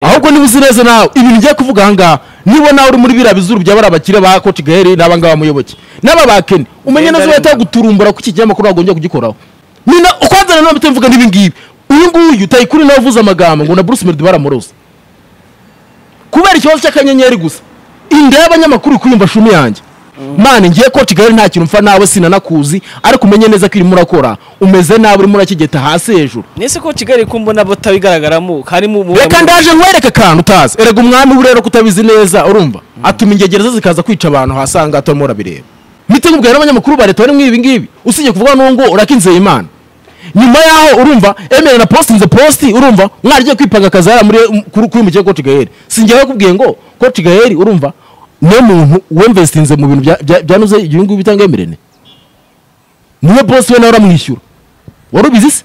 niba uzi neza nawe ibintu ngiye kuvuga aha ngaha niba nawe uri muri biriya bizuru by'abari abakire ba koti gaheri n'aba ngaba muyoboke n'aba bakene umenye neza wahita guturumbura ku iki kinyamakuru wagombye kugikoraho nina ukwazana nawe mvuga n'ibi ngibi uyu nguyu tayikuri nawe uvuze amagambo ngo na bruce melody baramuroza kubera ikibazo cy'akanyenyeri gusa inda y'abanyamakuru kwiyumva shumi yanjye mana ngiye ko kigali nta kintu mfa nawe sinanakuzi ariko umenye neza ko irimo urakora umeze nabi urimo urakigeta hasi hejuru nese ko kigali ko mbona bota bigaragaramo harimo ubu reka ndaje nkwereke akantu utazi erega umwami burera kutabizi neza urumva atuma ingegera ze zikaza kwica abantu hasanga hatarimo urabireba mpite nkubwira n'abanyamakuru ba leta bari muri ibi ngibi usibye kuvuga n'ubwo urakinzeye imana nyuma yaho urumva emera na posti nze posti urumva mwaragiye kwipanga akazi hariya muri kuri mu kigo cote gaheri singewe kubwiye ngo cote gaheri urumva niyo muntu wemvesitinze mu bintu bya- bya- byanuze ibi ngibi bitanga emerene niwe bosi we nawe uramwishyura wari ubizi se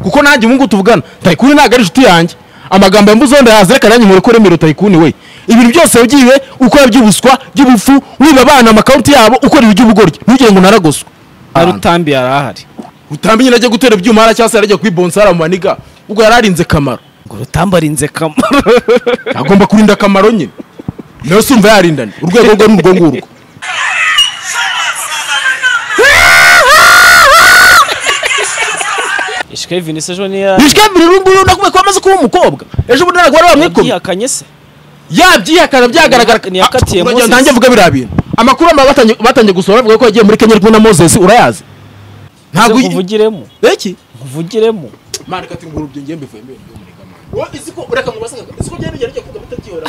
kuko nanjye ubu ngubu tuvugana tayikuni ntabwo ari inshuti yanjye amagambo yambuze wenda yaza reka nanjye nkore ko remera tayikuni we ibintu byose wagiye ukora by'ubuswa by'ubupfu wiba abana amakawunti yabo ukora ibi by'ubugoryi ntugire ngo unaragoswe na rutambi yari ahari utambi nyine ajya gutera ibyuma hariya cyangwa se yarajya kwibonsa hariya mu maniga ubwo yari arinze kamaro ngo rutambi arinze kamaro agomba kurinda akamaro nyine nawe sumva yarindana urwego rwe n'urwo ngurwo ishike vinise ejo niya bishwemvira ubu ngubu nakubaye ko amaze kuba umukobwa ejo bundi ntabwo wari wamwikubye yihakanye se yabyihakana byagaragara Ah, Ntiyakatiye uragira Moses. ngo ntange mvuga biriya bintu amakuru ama- batangiye- batangiye gusohora bavuga ko yagiye muri kenya ari kumwe na moses urayazi ntabwo nkuvugiremo iki nkuvugiremo mani kati nguru byo ngembe vuye mbere muri gamana wowe izi ko ureka mu basaga izi ko byari byari kuvuga bitabyihora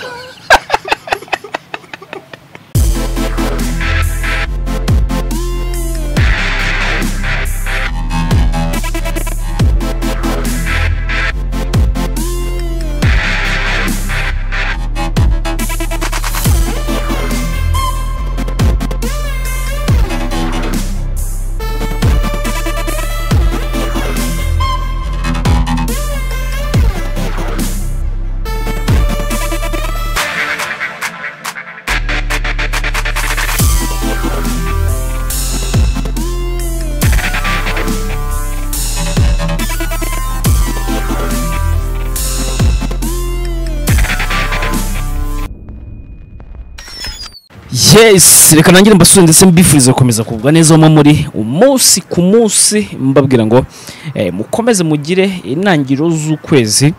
yes reka nangire mbasure ndetse mbifuriza gukomeza kugubwa neza mo muri umunsi ku munsi mbabwira ngo eh, mukomeze mugire intangiriro z'ukwezi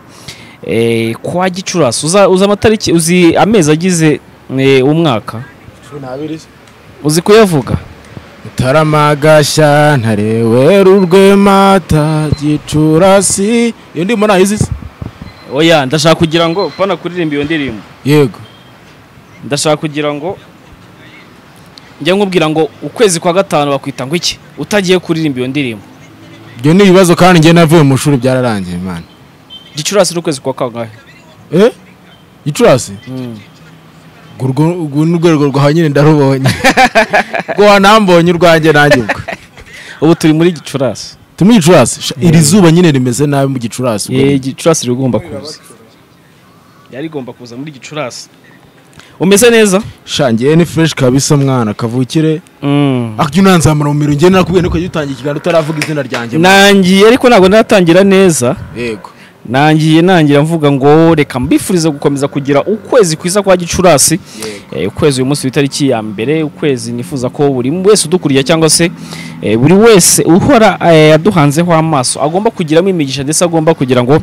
eh, kwa gicurasi uza uzi amatariki uzi amezi agize eh, umwaka ntabiri uzi kuyavuga Taramagashya ntarewe urwemata gicurasi iyo ndimo nayizi se oya ndashaka kugira ngo pana kuririmba iyo ndirimbo yego ndashaka kugira ngo njya nkubwira ngo ukwezi kwa gatanu bakwita ngo iki utagiye kuririmba iyo ndirimbo ibyo ni ibibazo kandi njye navuye mu shuri byararangiye mani gicurasi n'ukwezi kwa kangahe eh gicurasi urwo urwo ni urwego rwawe nyine ndarubonye rwo wanambonye urwanjye nanjye ubwo ubu turi muri gicurasi turi muri gicurasi Sha, iri zuba nyine rimeze nabi mu gicurasi ubwo Eh, gicurasi rigomba kuza yari igomba kuza muri gicurasi umeze neza Sha, njyewe ni fresh kabisa mwana kavukire akajya unanzamura mu miro njyewe nakubwiye niko jya utangiye ikiganiro utaravuga izina ryanjye mwana. nangiye ariko ntabwo natangira neza yego nangiye nangira mvuga ngo reka mbifurize gukomeza kugira ukwezi kwiza kwa gicurasi Eh, ukwezi uyu munsi w'itariki ya mbere ukwezi nifuza ko buri wese udukuriya cyangwa se eh, buri wese uhora eh, aduhanzeho amaso agomba kugiramo imigisha ndetse agomba kugira ngo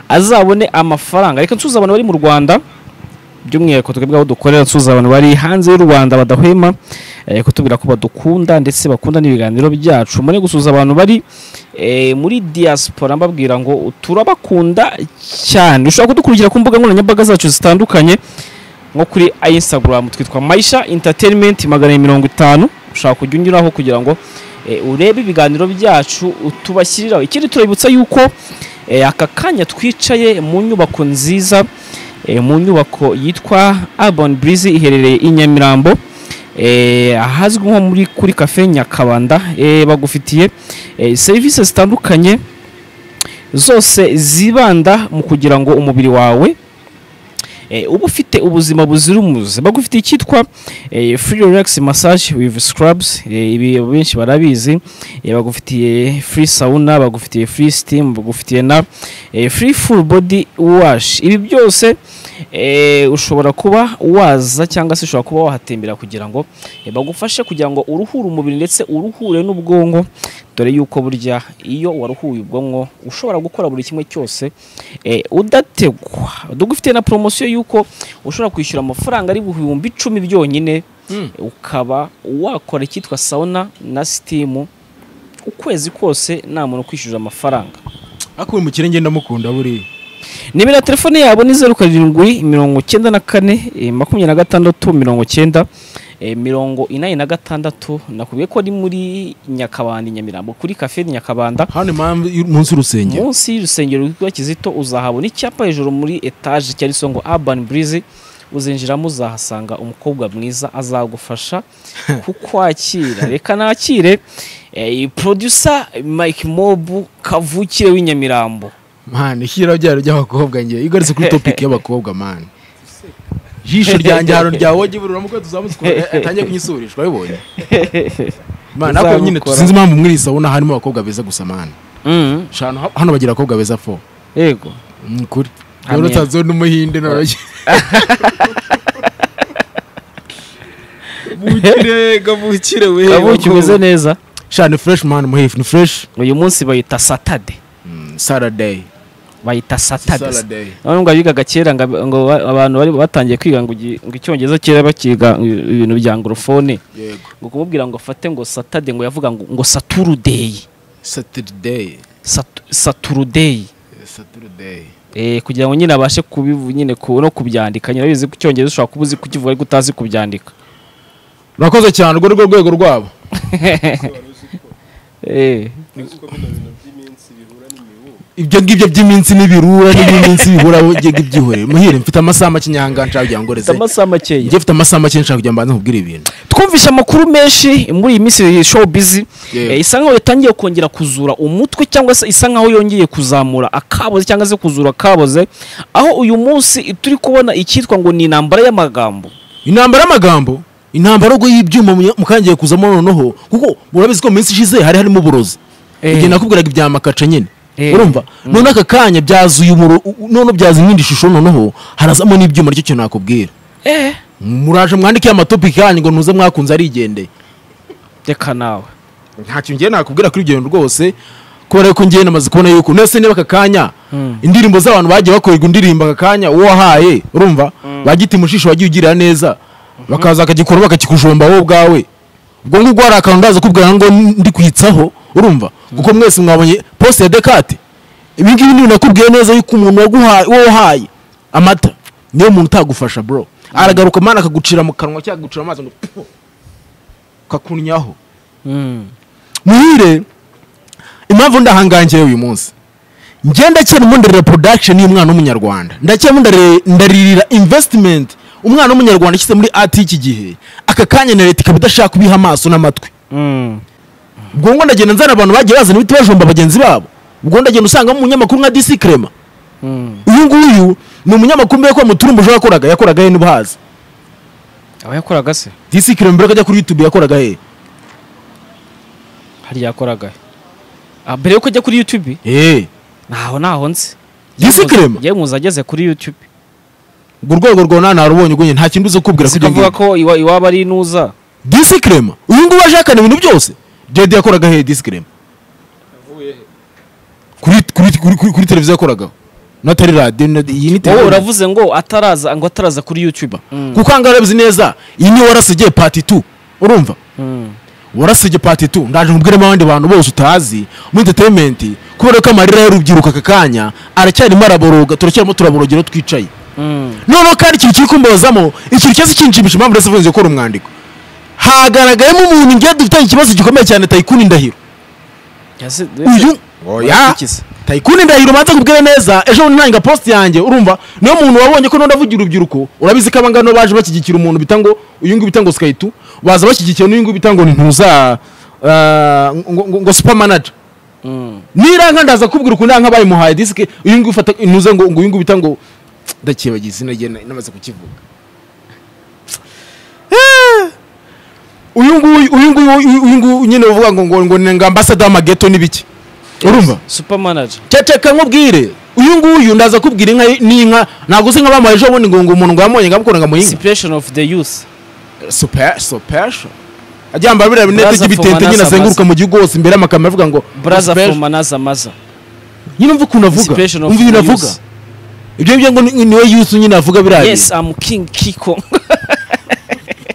azabone amafaranga reka nsuhuze abantu bari mu rwanda by'umwihariko twebwe aho dukorera nsuhuza abantu bari hanze y'u rwanda badahwema eh, kutubwira ko badukunda ndetse bakunda n'ibiganiro byacu mure gusuhuza abantu bari eh, muri diaspora mbabwira ngo turabakunda cyane ushobora kudukurikira ku mbuga nkoranyambaga zacu zitandukanye nko kuri instagram twitwa maisha entertainment magana mirongo itanu ushobora kujya unyuraho kugira ngo eh, urebe ibiganiro byacu tubashyiriraho ikindi turabibutsa yuko eh, aka kanya twicaye mu nyubako nziza eh, mu nyubako yitwa urban breeze iherereye i nyamirambo eh, ahazwi nko muri kuri cafe nyakabanda eh, bagufitiye eh, serivisi zitandukanye zose zibanda mu kugira ngo umubiri wawe eh, uba ufite ubuzima buzira umuze bagufitiye icyitwa eh, free relax massage with scrubs eh, ibi benshi barabizi eh, bagufitiye free sauna bagufitiye free steam bagufitiye na eh, free full body wash ibi byose eh, ushobora kuba waza cyangwa se ushobora kuba wahatembera kugira ngo eh, bagufashe kugira ngo uruhure umubiri ndetse uruhure n'ubwonko dore yuko burya iyo waruhuye ubwonko ushobora gukora buri kimwe cyose eh, udategwa dugufite na poromosiyo y'uko ushobora kwishyura amafaranga ari ibihumbi icumi byonyine Mm. ukaba wakora icyitwa sauna na sitimu ukwezi kose nta muntu ukwishyura amafaranga ariko uyu mukire ngenda mukunda buriya nimero ya telefone yabo ni zeru karindwi mirongo icyenda na kane eh, makumyabiri na gatandatu mirongo icyenda eh, mirongo inani na gatandatu nakubwiye ko ari muri nyakabanda i nyamirambo kuri kafe di nyakabanda hano impamvu munsi y'urusengero munsi y'urusengero rwa kizito uzahabona icyapa hejuru muri etaje cyanditseho ngo urban breeze uzinjiramo uzahasanga umukobwa mwiza azagufasha kukwakira reka nakire eh, producer mike mob kavukire w'inyamirambo mani ishyira byaro ry'abakobwa njye igarutse kuri topiki y'abakobwa mani jisho ryanjye hano ryawoge buri uramutse tuzamutse atangiye kunyisurishwa wabibonye mani ariko nyine Uzabukora. sinzi impamvu muri iyi sabuna harimo abakobwa beza gusa mani Mm, Shano, ha- hano bagira abakobwa beza fo yego ni ukuri Amen. rero utazi n'umuhinde n'abanye bukire gabukire we kabuki umeze neza shani fresh mani muhifu ni fresh uyu munsi bayita satade saturday bayita satade saturday none ngo abigaga kera ngo ab- ngo ba- abantu bari batangiye kwiga ngo igi- ngo icyongereza kera bakiga ibintu bya angorofone yego ngo kumubwira ngo afate ngo satade ngo yavuga ngo ngo saturudeyi saturday Satu- saturudeyi saturday Eh, kugira ngo nyine abashe kubivu nyine ku- no kubyandika nyine bizi ku cyongereza ushobora kuba uzi kukivuga ariko utazi kubyandika murakoze cyane urwo ni rwo rwego rwabo Eh, ibyo ngibyo by'iminsi n'ibirura n'iby'iminsi bibura ngiye byihore muhire mfite amasaha make nyanga nshaka kugira ngo ngoreze mfite amasaha makeya njye mfite amasaha make nshaka kugira ngo mbanze nkubwire ibintu twumvise amakuru menshi muri iyi minsi iyi show bizi Yego. Eh, isa nkaho yatangiye kongera kuzura umutwe cyangwa se isa nkaho yongeye kuzamura akaboze cyangwa se kuzura akaboze aho uyu munsi turi kubona icyitwa ngo ni intambara y'amagambo intambara y'amagambo intambara ubwo y'ibyuma mu- mukangiye kuzamo noneho kuko murabizi ko mu minsi ishize hari harimo uburozi Eh. igihe nakubwiraga ibya makaca nyine Eh. urumva none aka kanya byazuye umuro none byaza iyindi shusho noneho harazamo n'ibyuma nicyo kintu nakubwira eh muraje mwandike amatopiki yanyu ngo ntuze mwakunze arigendeye reka nawe ntacyo ngiye nakubwira kuri ibyo bintu rwose kubera ko ngiye namaze kubona yuko ndetse niba aka kanya Mm. indirimbo z'abantu bagiye bakorerwa indirimbo aka kanya uwo wahaye urumva bagita imushisho wagiye ugirira neza bakaza bakagikora bakakikujomba wowe ubwawe ubwo ngubwo hari akantu ndaza kubwira ngo ndi kwitsaho urumva kuko mwese mwabonye poste ya dekate ibi ngibi ni nakubwiye neza yuko umuntu waguhaye wowe wahaye amata niyo muntu utagufasha bro aragaruka mana akagucira mu kanwa cyangwa akagucira amazi ngo puh, kakunyaho Mm. muhire impamvu ndahangangiye uyu munsi njye ndacyari mundarira production y'umwana w'umunyarwanda ndacyari mundarira- ndaririra investment umwana w'umunyarwanda ashyize muri art y'iki gihe aka kanya na leta ikaba idashaka kubiha amaso n'amatwi Mm. ubwo ngo ndagenda nzana abantu bagiye bazana ibiti bajomba bagenzi babo ubwo ndagenda usanga mu munyamakuru nka disi krema Mm. uyu nguyu ni umunyamakuru mbere ko muturumbujo yakoraga yakoraga he n'ubuhazi aba yakoraga se disi krema mbere ko ajya kuri youtube yakoraga he hari yakoraga ah, mbere yuko ajya kuri youtube eh ntaho naho nzi disi krema yewe muzi ageze kuri youtube urwo rwego rwona narubonye ubwo njye nta kintu uzi kubwira kuri ibyo ngibyo. sikavuga ko iwa- iwabo ari inuza disi krema uyu nguyu washakana ibintu byose jedi yakoraga he disi krema kuri, kuri, kuri, kuri, kuri televiziyo yakoragaho n'atari radiyo na- iyi ni wowe televiziyo uravuze ngo ataraza ngo ataraza kuri youtube Mm. kuko ahangaha urabizi neza iyi niyo warasigiye pati tu urumva Mm. warasigiye pati tu ndaje nkubwiremo abandi bantu bose utazi muri entertainment kubera ko amarira y'urubyiruko aka kanya aracyarimo araboroga turacyarimo turaborogera aho twicaye Mm. noneho kandi ikintu kiri kumbazamo ikintu cyose kinshimisha impamvu ndetse mvuze gukora umwandiko hagaragayemo umuntu ngiye dufitanye ikibazo gikomeye cyane tayikuni ndahiro Yase- uyu oya Warakikiza. tayikuni ndahiro banza kubwira neza ejo bundi ntanga post yanjye urumva niyo muntu wabonye ko nondavugira urubyiruko urabizi ko abangano baje bashyigikira umuntu bita ngo uyu nguyu bita ngo skayitu baza bashyigikiye n'uyu nguyu bita ngo ntuza ngo, ngo, ngo super manager Mm. niranka ndaza kubwira ukuntu ndanka bayimuhaye disike uyu nguyu ufata ntuza ngo ngo uyu nguyu bita ngo ndakibagiye izina rye na- namaze kukivuga Ah! uyu nguyu uyu nguyu uyu nguyu nyine uvuga ngo ngo ngo ni ambasada w'amageto n'ibiki urumva Super manager. cyaceka nkubwire uyu nguyu ndaza kubwira inka ye- n'inka ntabwo uzi nka bamuha ejo bundi ngo ngo umuntu ngo yamubonye ngo amukunda ngo amuhinge Inspiration of the youth. super super ajyamba biriya binete Brother by'ibitente from nyine another azenguruka mu gihugu hose imbere y'amakamyo avuga ngo Brother super- from another mother. nyine umva ukuntu avuga Inspiration of umva ibintu the avuga youth. ibyo ngibyo ngo ni- niwe yusu nyine avuga biriya Yes, I'm King Kiko.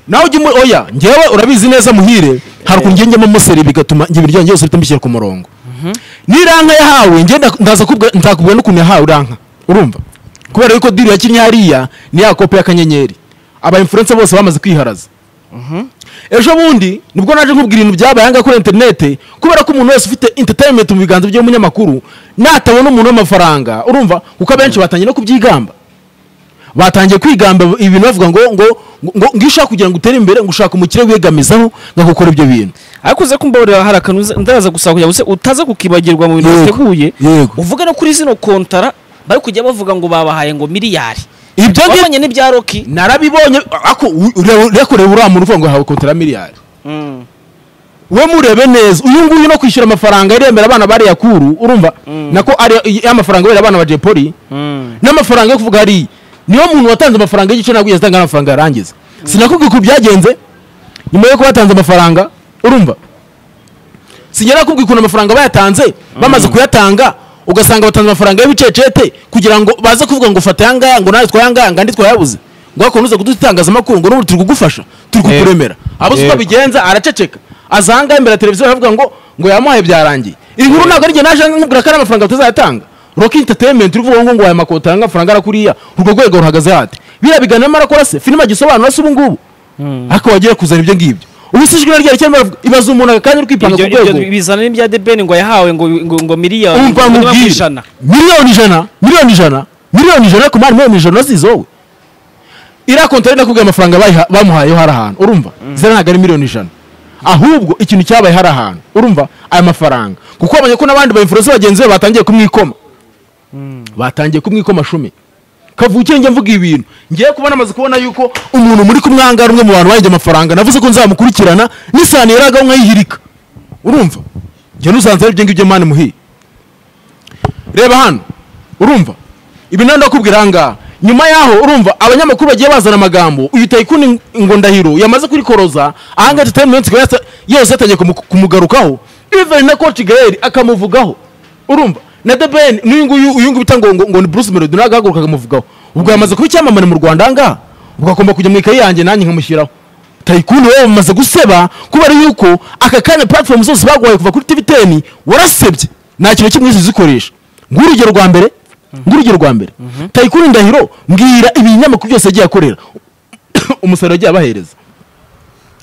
nawe ujye muri oya ngewe urabizi neza muhire hari ukuntu ngenge museri bigatuma njye ibiryo byose bihita mbishyira ku murongo n'iranka yahawe njye nda- ndaza kubwa- nzakubwira n'ukuntu yahawe uriranka urumva kubera yuko diri yakinnye hariya ni ya kopi y'akanyenyeri aba influencer bose bamaze kwiharaza ejo bundi nibwo naje nkubwira ibintu byabaye ahangaha kuri interinete kubera ko umuntu wese ufite entertainment mu biganza by'umunyamakuru natabona umuntu w'amafaranga urumva kuko abenshi batangiye no kubyigamba batangiye kwigamba ibintu bavuga ngo ngo ngo ngo iyo ushaka kugira ngo utere imbere ngo ushaka umukire wegamizaho ngo akokore ibyo bintu ariko uze kumbabarira hari akantu uza- ndaza gusaba kugira ngo use- utaza kukibagirwa mu bintu Yego, biteguye yego. uvuge no kuri zino kontara bari kujya bavuga ngo babahaye ngo miliyari ibyo ngi- wabonye n'ibya roki narabibonye ako urakureba uriya muntu uvuga ngo hawe kotera miliyari we murebe neza uyu nguyu no kwishyura amafaranga yaremera abana bariya kuru urumva nako ari amafaranga yera abana ba jepoli n'amafaranga yo kuvuga hari niyo muntu watanze amafaranga y'igice ntabwo yatanga amafaranga yarangiza sinakubwiye uko byagenze nyuma yo kubatanze amafaranga urumva sinjya nakubwiye ukuntu amafaranga bayatanze bamaze kuyatanga ugasanga batanze amafaranga y'ibicecete kugira ngo baze kuvuga ngo fata ayangaya ngo nawe twayangaya ngo andi twayabuze ngo hakuntu uza kuduha itangazamakuru ngo n'ubu turi kugufasha turi kukuremera abo si uko Yego. bigenza araceceka aza ahangaha imbere ya televiziyo aravuga ngo ngo yamuhaye byarangiye iyi nkuru ntabwo ari njye naje nkubwira ko ari amafaranga batazayatanga rock entertainment uvuga ngo ngo aya makota anga amafaranga arakuriya urwo rwego ruhagaze hate biriya biganiro marakora se filime agisobanura se ubu ngubu ariko wagiye kuzana ibyo ngibyo ubu si ijwi naryo ryari bavuga ibaza umuntu akanya uri kwipanga ibyo ku ibyo rwego bizana n'ibya debeni ngo yahawe ngo ngo, ngo miliyari umva ngo niba nkubwire kw'ijana. miliyoni ijana miliyoni ijana miliyoni ijana ariko mani miliyoni ijana si izowe iriya kontari nakubwiye amafaranga bayiha- bamuhayeho hari ahantu urumva ziriya ntabwo ari miliyoni ijana ahubwo ikintu cyabaye hari ahantu urumva aya mafaranga kuko wabonye ko n'abandi bayimfurosi bagenzi be batangiye kumwikoma batangiye kumwikoma shumi kavukire njye mvuga ibintu ngiye kuba namaze kubona yuko umuntu muri kumwanga ari umwe mu bantu bahinze amafaranga navuze ko nzamukurikirana n'isahani yaragaho nkayihirika urumva njye n'usanze ari ibyo ngibyo mani muhiye reba hano urumva ibi nandi ndakubwira ahangaha nyuma yaho urumva abanyamakuru bagiye bazana amagambo uyu tayikuni ngo ndahiro yamaze kurikoroza ahangaha entertainment ikaba yasa- yose yatangiye kumu- kumugarukaho even na coach gael akamuvugaho urumva na the ben n'uyu nguyu uyu nguyu bita ngo ngo- ngo ni bruce melody nawe agahaguruka akamuvugaho ubwo yamaze kuba icyamamare mu rwanda ahangaha ubwo agomba kujya mu ikayi yanjye nanjye nkamushyiraho tayikuni wowe bamaze guseba kubera yuko aka kanya platform zose baguhaye kuva kuri tv teni warasebye nta kintu kimwe zizikoresha ng'urugero rwa mbere ng'urugero rwa mbere tayikuni ndahiro mbwira ibinyamakuru byose yagiye akorera umusaruro yagiye abahereza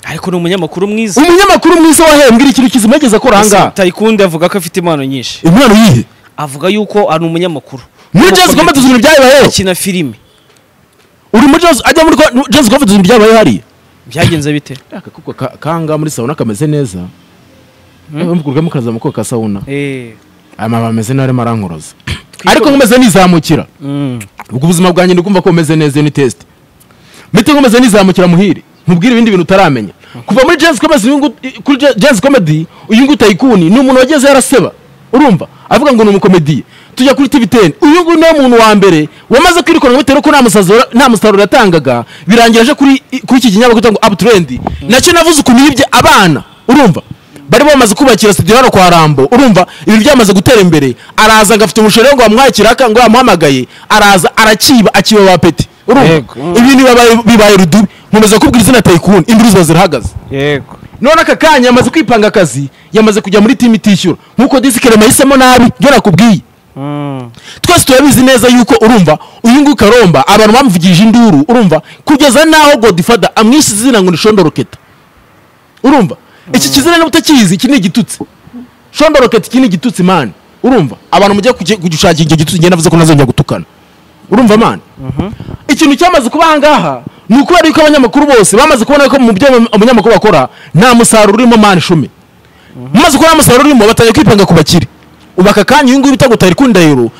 ariko ni umunyamakuru mwiza umunyamakuru mwiza wahewe mbwira ikintu kizima yageze akora ahangaha tayikundi avuga ko afite impano nyinshi impano yihe avuga yuko ari umunyamakuru muri jazz combat ibintu byabayeho akina filime uri muri jazz ajya muri ko- jazz combat ibintu byabayeho hariya byagenze bite aka kuko ka- kanga muri sauna kameze neza mvugurwamo kaza mu ka sauna eh aya mababi ameze nabi arimo arankoroza Twitondere. ariko nkomeze nizamukira mm. ubwo ubuzima bwanjye ndi kumva ko bumeze neza iyo ni test mite nkomeze nizamukira muhire nkubwire ibindi bintu utaramenya kuva muri Jazz Comedy uyu ngu- kuri Ja- Jazz Comedy uyu nguyu tayikuni ni umuntu wageze yaraseba urumva avuga ngo ni umukomediye tujya kuri TV 10 uyu nguyu niwe muntu wa mbere wamaze kwirukana bitewe ko nta musazura nta musaruro yatangaga birangira aje kuri kuri iki kinyamakuru cyangwa uptrend nacyo navuze ukuntu yibye abana urumva bari bamaze kubakira studio hano kwa Rambo urumva ibintu byamaze gutera imbere araza agafite umushorero ngo bamwakira aka ngo bamuhamagaye araza arakiba akiba ba peti urumva Yego. ibintu bibaye- bibaye rudubi nkomeza kubwira izina tayikuni imvura ziba zirahagaze yego none aka kanya yamaze kwipanga akazi yamaze kujya muri timu itishyura nk'uko disikirema yahisemo nabi byo nakubwiye mm. twese turabizi neza yuko urumva uyu nguyu karomba abantu bamuvugije induru urumva kugeza n'aho godifada amwishe izina ngo ni shondo roketa urumva iki kizina niba utakizi iki ni igitutsi shondo roketa iki ni igitutsi mani urumva abantu mujya kuki- kugishakira icyo gitutsi ngenda navuze ko ntazongera gutukana urumva mani ikintu cyamaze kuba ahangaha ni ukubera yuko abanyamakuru bose bamaze kubona ko mu byo abanyamakuru bakora nta musaruro urimo mani shumi maze ko nta musaruro urimo batangiye kwipanga ku bakire ubu aka kanya uyu nguyu bita ngo Tayikuni Ndahiro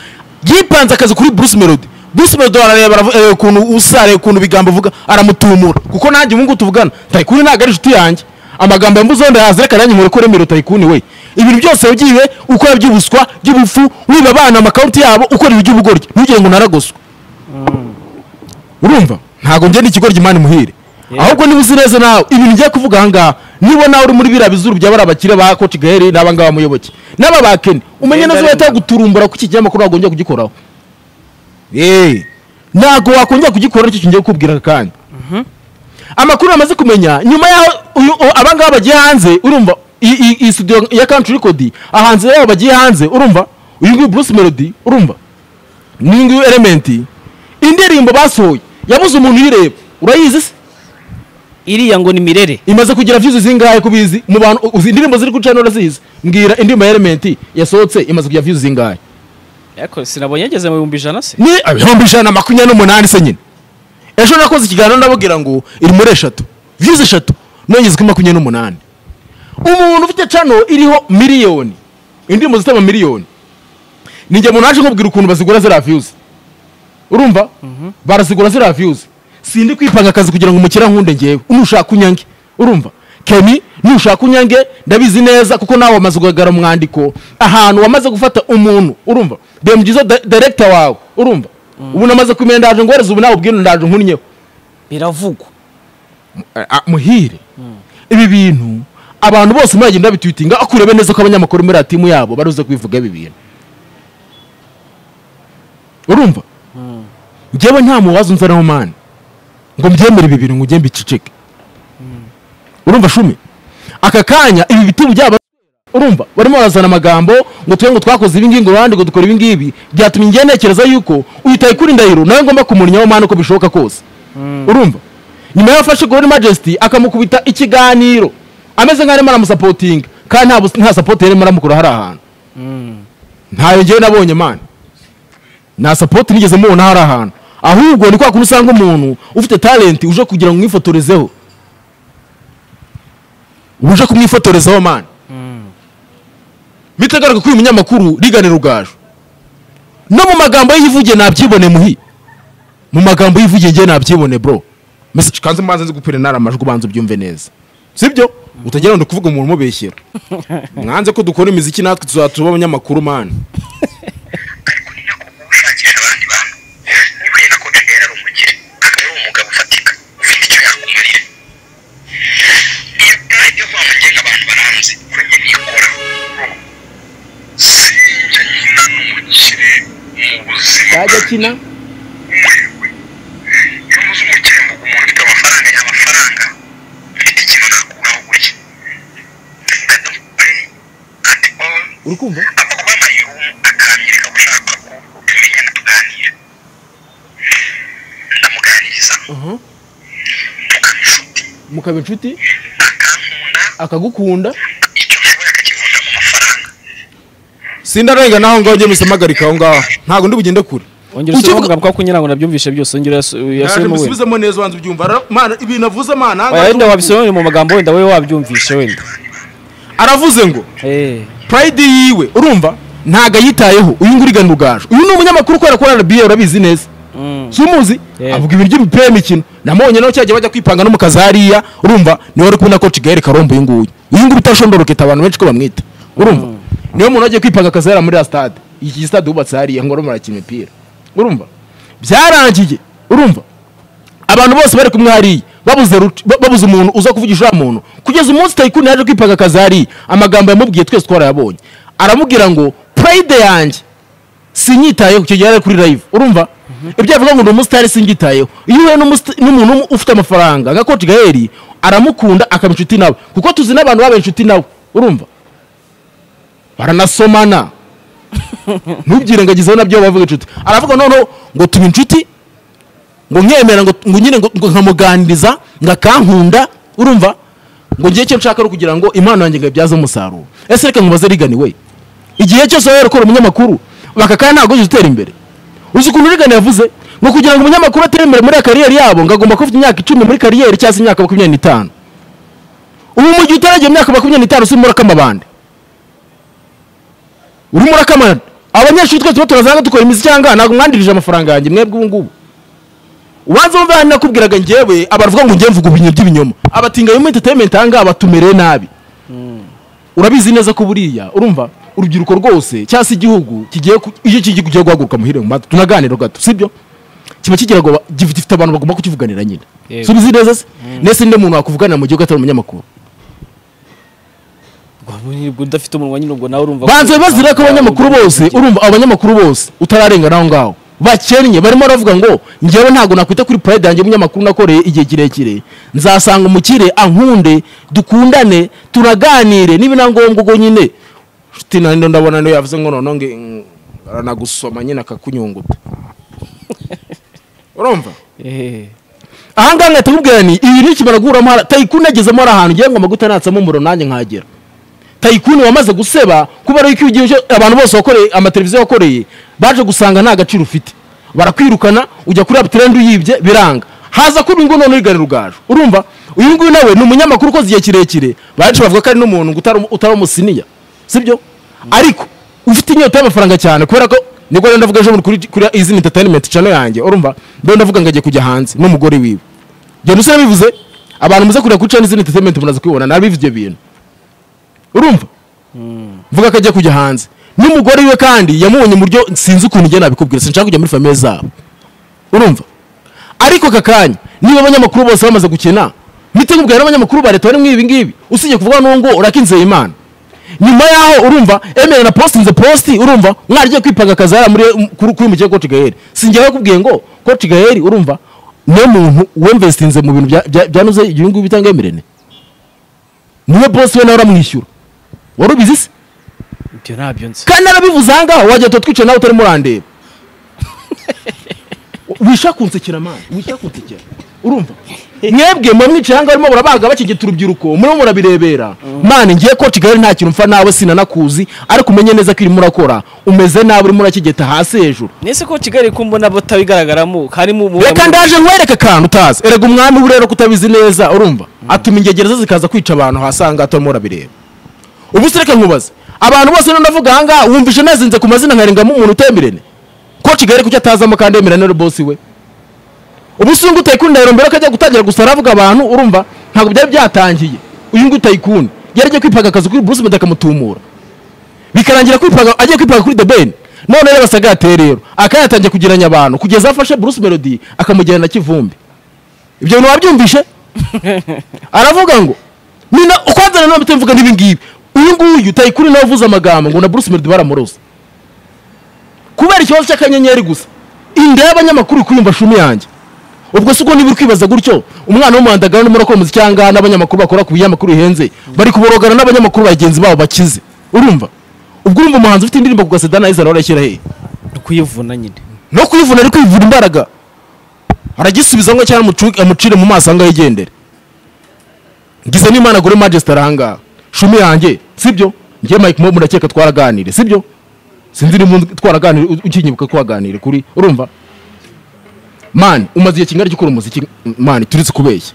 yipanze akazi kuri Bruce Melody Bruce Melody arareba aravu- areba ukuntu usare ukuntu ibigambo avuga aramutumura kuko nanjye ubu ngubu tuvugana Tayikuni ntabwo ari inshuti yanjye amagambo yambuze wenda yazireka nanjye nkore ko remero Tayikuni we ibintu byose wagiye ukora by'ubuswa by'ubufu wiba abana amakawunti yabo ukorera iby'ubugoryi ntugire ngo naragoswe urumva ntabwo njye n'ikigoryi imana imuhire Yeah. ahubwo niba uzi neza nawe ibintu ngiye kuvuga aha ngaha niba nawe uri muri biriya bizuru bya bariya bakire ba koti gaheri n'aba ngaba muyoboke n'aba bakene umenye Yenda neza ko arumva. yaguturumbura ko iki kinyamakuru wagombye kugikoraho Eh, ntabwo wakongera kugikora nicyo kingiye kukubwira kandi amakuru amaze kumenya nyuma y'aho uyu- u- aba ngaba bagiye hanze urumva i- i- iyi studio ya country record ahanze yabo bagiye hanze urumva uyu nguyu bruce melody urumva n'uyu nguyu element indirimbo basohoye yabuze umuntu uyireba urayizi se iriya ngo ni mirere imaze kugira views zingahe kubizi mu bantu u- uzi indirimbo ziri kuri channel urazizi mbwira indirimbo ya element yasohotse imaze kugira views zingahe ariko sinabonye yageze mu bihumbi ijana se ni ibihumbi ijana na makumyabiri n'umunani se nyine ejo nakoze ikiganiro ndababwira ngo iri muri eshatu views eshatu nongeze kuri makumyabiri n'umunani umuntu ufite cano iriho miliyoni indirimbo zitaba miliyoni ninjye muntu naje nkubwira ukuntu bazigura ziriya views urumva barazigura ziriya views sindi kwipanga akazi kugira ngo umukiriya nkunde ngewe nushaka unyange urumva kemi nushaka unyange ndabizi neza kuko nawe wamaze kugaragara mu mwandiko ahantu wamaze gufata umuntu urumva bemgizo direkita wawe urumva ubu namaze kumenya ndaje ngohereza ubu nawe ubwino ndaje nkunyeho biravugwa a- a- muhire ibi bintu abantu bose muragenda babitwitinga ako urebe neza ko abanyamakuru muri atimu yabo baruze kubivuga ibi bintu urumva njyewe nta muwaza unzanaho mani ngo mbyemere ibi bintu ngo ugende biceceke urumva shumi aka kanya ibi biti byaba urumva barimo barazana amagambo ngo tube ngo twakoze ibingibi ngo abandi ngo dukora ibingibi byatumye njye ntekereza yuko uyitaye kuri ndahiro nawe ngomba kumurnyaho mani uko bishoboka kose urumva nyuma yafashe gore majesty akamukubita ikiganiro ameze nk'aho arimo aramusapotinga kandi nta bus- nta sapoti yarimo aramukura hari ahantu ntayo ngewe nabonye mani nta sapoti nigeze mubona hari ahantu ahubwo ni kwa kuntu usanga umuntu ufite talenti uje kugira ngo umwifotorezeho uje kumwifotorezaho mani bitegaruka ko uyu munyamakuru riganira ugaju no mu magambo ye yivugiye nabyibone muhi mu magambo yivugiye ngewe nabyibone bro message kanze maze nzi gupira nara amajwi ubanza ubyumve neza sibyo utagira ngo kuvuga umuntu umubeshyera mwanze ko dukora imiziki natwe tuzatuba abanyamakuru mani ariko kuba ushakisha abandi bantu niba uri na kotagera ari umugire akaba ari umugabo ufatika ufite icyo yakumarira iyo ntajya kuba mu ngenga abantu baranze kuri njye niyikora sinjya nkina n'umukire mu buzima akina umwirwe iyo muzi umukire mvuga umuntu ufite amafaranga ya amafaranga mfite ikintu nakuraho gutya I don't play at all uri kumva amakuru y'amayero akanyereka gushaka ko tumenyana tuganira ndamuganiriza tukaba inshuti mukaba inshuti akankunda akagukunda icyo nshoboye akakivunjamo amafaranga sindarenga naho ngaho njye misamagarika aho ngaho ntabwo ndi bugende kure ongera Ukivuga- usobanura bwa kunyira ngo nabyumvishe byose ongera Naje uyasubiremo wenda mbisubizemo neza ubanza ubyumva Ara- mana ibintu avuze mana aha ngaha wenda wabisobanurira mu magambo wenda wowe wabyumvishe wenda aravuze ngo Eh, pride yiwe urumva ntago ayitayeho uyu nguyu urigana ugaju uyu ni umunyamakuru ukorera kuri rba urabizi neza mm. si umuzi Yego. avuga ibintu by'imipira y'imikino namubonye nawe cyajya bajya kwipanga no mu kazi hariya urumva niwe wari kubona ko kigali karombo uyu nguyu uyu nguyu utashondoroketa abantu benshi ko bamwita urumva niwe muntu wagiye kwipanga akazi hariya muri ya stade iki stade wubatse hariya ngo barimo barakina imipira urumva byarangiye urumva abantu bose bari kumwe hariya babuze ruti- ba- babuze umuntu uza kuvugisha uriya muntu kugeza umunsi tayikuni yaje kwipanga akazi hariya amagambo yamubwiye twese twarayabonye aramubwira ngo pride yanjye sinyitayeho icyo gihe yari ari kuri live urumva ibyo avuga ngo ni umusitari sinyitayeho iyo uhuye n'umusi- n'umuntu umu- ufite amafaranga nka coach gaheri aramukunda akaba inshuti nawe kuko tuzi n'abantu babaye inshuti nawe urumva baranasomana ntubyirengagizeho nabyo bavuga inshuti aravuga noneho ngo tuba inshuti ngo nkemera ngo ngo nyine ngo ngo nkamuganiriza ngo akankunda urumva ngo ngiye icyo nshaka ari ukugira ngo impano yanjye ngabyaze umusaruro ese reka nkubaze rigani we igihe cyose wari ukora umunyamakuru baka kandi ntabwo ujya utera imbere uzi ukuntu rigani yavuze ngo kugira ngo umunyamakuru atere imbere muri kariyeri yabo ngo agomba kuba afite imyaka icumi muri kariyeri cyangwa se imyaka makumyabiri n'itanu ubu mu gihe utaragera imyaka makumyabiri n'itanu usibye urakama abandi urimo urakama abanyeshuri twese tuba turazanga dukora imiziki cyangwa ntabwo mwandirije amafaranga yanjye mwebwe ubu ngubu ubanza wumve hano nakubwiraga njyewe abavuga ngo njye mvuga ibintu by'ibinyoma abatinga mu entertainment aha ngaha batumereye nabi urabizi neza ko buriya urumva urubyiruko rwose cyangwa se igihugu kigiye ku- iyo kigiye kugiye guhaguruka muhire mu mata tunaganira gato sibyo kiba kigira ngo ba- gif- gifite abantu bagomba kukivuganira nyine Yego. si ubizi neza se nese ninde muntu wakuvuganira mu gihugu atari umunyamakuru Ubwo udafite umunwa nyine ubwo nawe urumva banze bazira ko abanyamakuru bose urumva abo banyamakuru bose utararengana aho ngaho bakennye barimo baravuga ngo njyewe ntabwo nakwita kuri pride yanjye umunyamakuru nakoreye igihe kirekire nzasanga umukire ankunde dukundane tunaganire niba na ngombwa ubwo nyine nshuti naniyo ndabona niyo yavuze ngo noneho nge- ng- aranagusoma nyine akakunyunguta urumva Eh, ahangaha nkahita nkubwira ni ibi nikimara guhuramo hara- tayikuni yagezemo ari ahantu ugira ngo amaguta natsamo umuriro nanjye nkagera tayikuni wamaze guseba kuba ari igihe cyo- abantu bose wakoreye amateleviziyo wakoreye baje gusanga nta gaciro ufite barakwirukana ujya kuri abutirende uyibye biranga haza kuba ingo none urigana rugaju urumva uyu nguyu nawe ni umunyamakuru ukoze igihe kirekire bacu bavuga ko ari n'umuntu ngo utari- utari umusiniya sibyo ariko ufite inyota y'amafaranga cyane kubera ko nibwo rero ndavuga ejo bundi kuri kuri izina entertainment channel yanjye urumva rero ndavuga ngo agiye kujya hanze n'umugore wiwe genda usore bivuze abantu muze kureba kuri channel izina entertainment munaze kwibona nabivuze ibyo bintu urumva mvuga ko agiye kujya hanze n'umugore we kandi yamubonye mu buryo sinzi ukuntu njye nabikubwira sinshaka kujya muri famiye zabo urumva ariko aka kanya niba abanyamakuru bose bamaze gukina mitegubwira n'abanyamakuru ba leta bari muri ibi ngibi usibye kuvuga n'uwo ngo urakinzeye imana nyuma yaho urumva emera na post nze post urumva mwarigiye kwipanga akazi hariya muri kuri kuri mugiye coach Gael sinjye bakubwiye ngo coach Gael urumva niwe muntu wemvestinze mu bintu bya bya- byanuze ibyo ngubi bitanga emerene niwe boss we nawe uramwishyura wari ubizi se ibyo ntabyo nzi kandi narabivuze aha ngaha wajya tuba twicaye nawe utarimo urandeba wisha kunsekera mani wisha kunsekera urumva mwebwe mwe mwicaye aha ngaha barimo barabaga bakigita urubyiruko murimo murabirebera mani ngiye ko kigali nta kintu mfa nawe sinanakuzi ariko umenye neza ko irimo urakora umeze nabi urimo urakigeta hasi hejuru nese ko kigali ko mbona batabigaragaramo harimo mu- reka ndaje nkwereke akantu utazi erega umwami burera ko utabizi neza urumva atuma ingegereza zikaza kwica abantu hasanga atarimo urabireba ubu se reka nkubaze abantu bose rero ndavuga aha ngaha wumvishe nazinze ku mazina nkarengamo umuntu utemerene ko kigali kucyo atazamo kandi yemerane na bosi we ubu se uyungu utayikuni ndayirombera ko ajya gutangira gusa aravuga abantu urumva ntabwo byari byatangiye uyungu utayikuni yari agiye kwipaga akazi kuri bruce meddy akamutumura bikarangira kwipaga agiye kwipaga kuri the ben none rero basaga yateye rero akaba yatangiye kugiranya abantu kugeza afashe bruce melody akamujyana na kivumbi ibyo bintu wabyumvishe aravuga ngo nina ukwanza nanone mvuga n'ibi ngibi uyu nguyu tayikuri nawe uvuze amagambo ngo na bruce melody baramurose kubera ikibazo cy'akanyenyeri gusa inda y'abanyamakuru kuyumva shumi yanjye ubwo si uko niba uri kwibaza gutyo umwana w'umuhandagara urimo urakora umuziki cyangwa n'abanyamakuru bakora ku binyamakuru bihenze bari kuborogana n'abanyamakuru bagenzi babo bakize urumva ubwo urumva umuhanzi ufite indirimbo ku gaseda nawe izana warashyira hehe Ni ukuyivuna nyine no kwivuna ari kwivuna imbaraga aragisubiza ngo cyangwa amucu- amucire mu maso ahangaha yigendere ngize n'imana gore majesita ahangaha shumi yanjye sibyo njye mike mo murakeka twaraganire sibyo sinzi niba undi- twaraganire u- ukinyibuka twaganire kuri urumva mani umaze igihe kingana gikora umuziki m- mani turetse kubeshya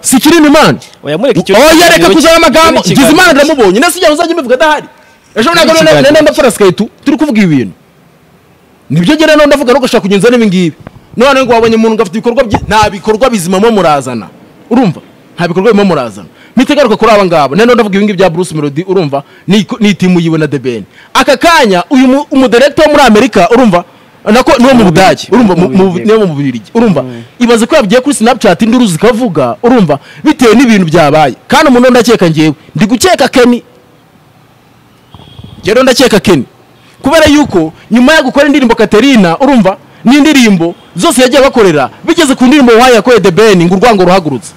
si kinini mani oya mureke icyo oya reka kuzana amagambo ngize imana ndamubonye nasi igihe uzajya mbivuga adahari ejo ntabwo Ikiganiro. nenda ndapfara sikaritu turi kuvuga ibi bintu nibyo ngera none ndavuga ntugashaka kugenza n'ibi ngibi none ngo wabonye umuntu ngo afite ibikorwa bye nta bikorwa bizima mo murazana urumva nta bikorwa bimo murazana mitegaruka kuri aba ngaba none ndavuga ibi ngibi bya Bruce Melody urumva ni ni itimu yiwe na The Ben aka kanya uyu mu- umudirector wo muri Amerika urumva nako niwo mu Budage urumva mu- mu- Bubiligi. niwo mu Bubiligi urumva ibaze ko yagiye kuri Snapchat induru zikavuga urumva bitewe n'ibintu byabaye kandi umuntu ndakeka njyewe ndi gukeka Kenny rero ndakeka Kenny kubera yuko nyuma yo gukora indirimbo Katerina urumva n'indirimbo zose yagiye bakorera bigeze ku ndirimbo wahaye yakoreye The Ben ngo urwango ruhagurutse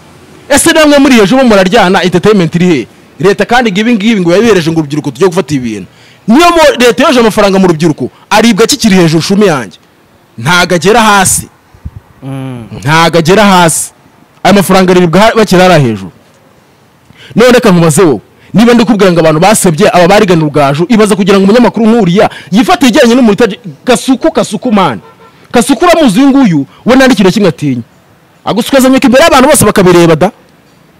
ese namwe muri hejuru muraryana entertainment iri he leta kandi ngo ibi ngibi ngo yabihereje ngo urubyiruko tujye gufata ibi bintu niyo mo- leta yoje amafaranga mu rubyiruko aribwa kikiri hejuru shumi yanjye ntago agera hasi ntago agera hasi ayo mafaranga aribwa ha- bakiri hariya hejuru none reka nkubaze wowe niba ndi kubwira ngo abantu basebye aba barigana urugaju ibaza kugira ngo umunyamakuru nk'uriya yifate ijyanye n'umuriro utaje- gasuku kasuku mani kasuku uramuzi uyu nguyu we nta n'ikintu na kimwe atinya agusukwazanyuka imbere y'abantu bose bakabireba da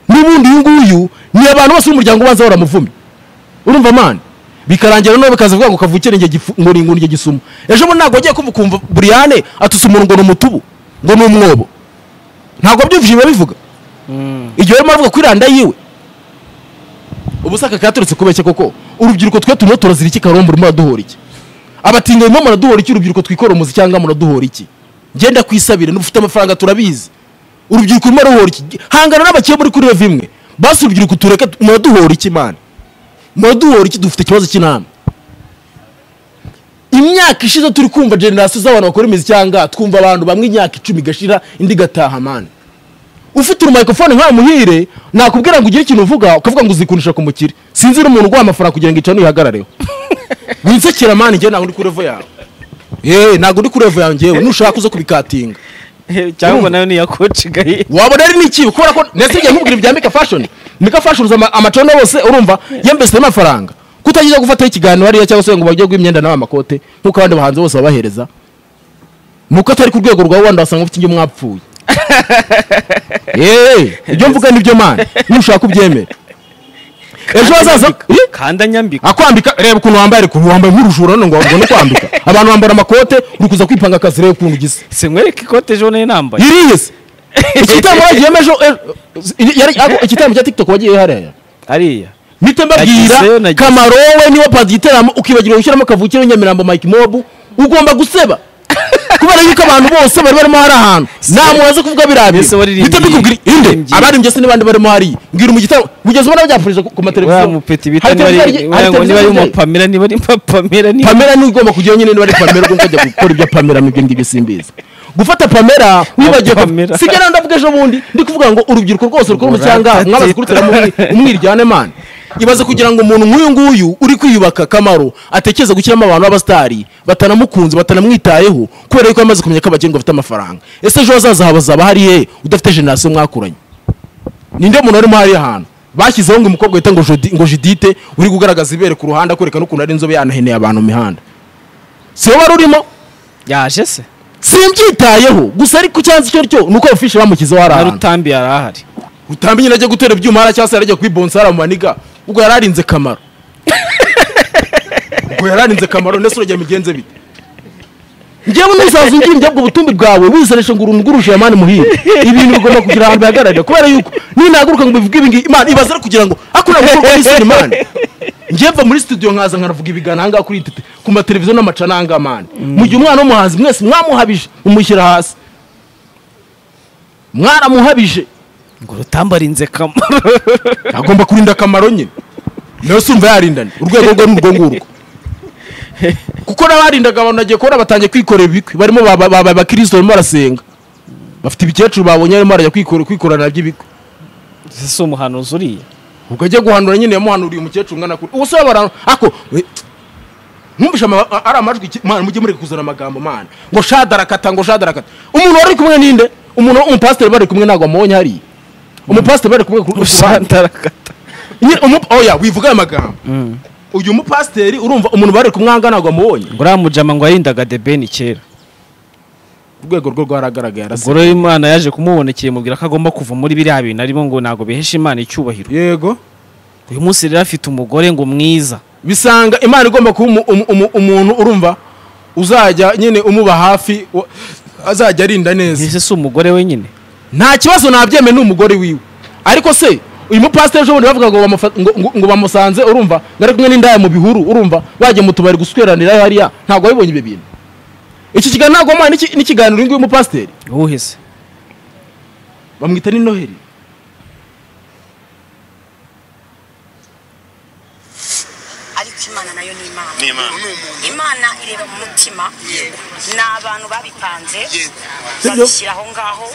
n'ubundi uyu nguyu ni abantu bose b'umuryango ubanza baramuvumye urumva mani bikarangira nawe bikaza kuvuga ngo kavukire njye gifu- ngo ni ngo njye gisuma ejo bundi ntabwo wagiye kumva ukumva buriyane atuse umuntu ngo ni umutubu ngo ni umwobo ntabwo byumvise biba bivuga igihe barimo bavuga kuri randa yiwe ubusaka katurutse kubeshya koko urubyiruko twe turimo turazira iki karombo urimo uraduhora iki abatinda barimo baraduhora iki urubyiruko twikora umuzi cyangwa muraduhora iki genda kwisabire n'ubufite amafaranga turabizi urubyiruko rurimo ruhora iki hangana n'abakire muri kuri rev imwe basi urubyiruko tureke muraduhora iki mani muraduhora iki dufite ikibazo cy'inama imyaka ishize turi kumva generasiyo z'abantu bakora imizi cyangwa twumva abantu bamwe imyaka icumi igashira indi igataha mani ufite urumikrofone nka muhire nakubwira ngo ugire ikintu uvuga ukavuga ngo uzikundisha ku mukire sinzi n'umuntu uguha amafaranga kugira ngo icane uyihagarareho winsekera mani njyewe ntabwo ndi kuri revo yawe yewe ntabwo ndi kuri revo yawe njyewe nushaka uze kubikatinga cyangwa nayo niya koci gaye wabona ari n'ikibi kubera ko ndetse igihe nkubwira ibya mika fashoni mika fashoni uza ama- amacona yose urumva yambesemo amafaranga kutagiye gufataho ikiganiro hariya cyangwa se ngo bajye guha imyenda n'aba makote nk'uko abandi bahanzi bose babahereza ni uko atari ku rwego rwawe wenda wasanga ufite inge mwapfuye yewe ibyo mvuga ni byo mani nushaka ubyemere ejo hazaza Ih! kanda nyambika akwambika reba ukuntu wambaye ariko wambaye nk'urujura none ngo wabuzane kwambika abantu bambara amakote uri kuza kwipanga akazi reba ukuntu ugisa se nkwereke ikote ejo nayo nambaye yiriyese igitambo bagiyemeje igitambo cya tiktok wagiye hariya hariya mpita Nagizeyo, mbabwira nagize- kamaro wowe niwe padi giteramo ukibagirwa gushyiramo kavukire w'inyamirambo mike mobu ugomba guseba kubera yuko abantu bose bari barimo hari ahantu nta muntu waza kuvuga biriya Ese waririmbye mpita mbikubwira inde waririmbye. abarimbye se n'abandi barimo hariya mbwira mu gitaramo kugeza ubona babyapfurije ku mateleviziyo wa mupeti bita Hari niba ari- televiziyo- hari wagira ngo niba ari televiziyo- umupamera niba ari umupamera niba pamela niwe ugomba kujyayo nyine niba ari pamela ugomba kujya gukora ibyo pamela mu ibyo ngibyo simbizi gufata pamela wibagiwe Pamela. ko- sigara ndavuga ejo bundi ndi kuvuga ngo urubyiruko rwose rukora cyangwa Muratata. mwabaze kurutera umwiryane mani ibaze kugira ngo umuntu nk'uyu nguyu uri kwiyubaka kamaro atekereza gushyiramo abantu b'abasitari batanamukunze batanamwitayeho kubera yuko yamaze kumenya ko abakene bafite amafaranga ese ejo hazaza hazaba hari he udafite generasiyo mwakuranye ninde muntu warimo hariya ahantu bashyizeho ngo umukobwa wita ngo Judi- ngo judite uri kugaragaza ibere ku ruhande akwereka n'ukuntu ari inzobe yanaheneye abantu mu mihanda si wowe wari urimo yaje se simbyitayeho gusa ariko icyansi cyo cyo ni uko abafishi bamushyizeho hari na ahantu rutambi yari ahari utambi nyine ajya gutera ibyuma hariya cyangwa se yarajya kwibonsa hariya mu maniga ubwo yari arinze kamaro ubwo yari arinze kamaro ndetse urajya migenze bite ngewe ntuzaza ungirimbya ubwo butumbi bwawe wisanisha ngo urunguruje ya mani muhire ibintu bigomba kugira ahantu bihagararira kubera yuko ninahaguruka ngo bivuge ibi ngibi imana ibaze ari kugira ngo akora gukorwa n'isiri mani ngewe mva muri studio nkaza nkanavuga ibigana ahangaha kuri tete ku mateleviziyo n'amaca n'ahangaha mani mu gihe umwana w'umuhanzi mwese mwamuhabije mumushyira hasi mwaramuhabije ngo rutambi arinze kamaro agomba kurinda akamaro nyine nawe si umva yarindana urwego rwe ni urwo ngurwo kuko n'abarindaga abantu nagiye kubona batangiye kwikorera ibikwi barimo ba- ba- ba- abakirisito barimo barasenga bafite ibikecuru babonye barimo barajya kwikora- kwikorana by'ibikwi Ese si umuhanuzi uriya ubwo ajya guhanura nyine yamuhanuriye umukecuru ungana kure ubuse barano ako we- nkumvishe ama- a- ari amajwi ki- mana mujye mureka kuzana amagambo mana ngo shadarakata ngo shadarakata umuntu wari kumwe ninde umuntu umupasiteri bari kumwe ntabwo amubonye hariya umupasiteri bari kumwe ku ruhande usandarakata nyine umu- oya wivuga aya magambo uyu mupasiteri urumva umuntu bari kumwanga ntabwo amubonye ngo uriya mujama ngo yarindaga debeni kera urwego rwe rwaragaragaye arasa ubwo rero imana yaje kumubonekera imubwira ko agomba kuva muri biriya bintu arimo ngo ntabwo bihesha imana icyubahiro yego uyu munsi rero afite umugore ngo mwiza bisanga imana igomba kuba umu- umu- umu- umuntu urumva uzajya nyine umuba hafi wa- azajya arinda neza ese si umugore we nyine nta kibazo nabyemeye ni umugore wiwe ariko se uyu mupasiteri ejo bundi bavuga ngo bamufa- ngo- ngo- ngo bamusanze urumva ngo ari kumwe n'indaya mu bihuru urumva bajya mu tubari gusweranirayo hariya ntabwo wabibonye ibyo bintu iki kiganiro ntabwo wamuhaye n'iki- n'ikiganiro uyu nguyu mupasiteri wowe bamwita ni noheli ariko imana nayo ni imana Ni Imana. Umuntu umuntu. imana ireba mu mutima ni abantu babipanze Yego. babishyira aho ngaho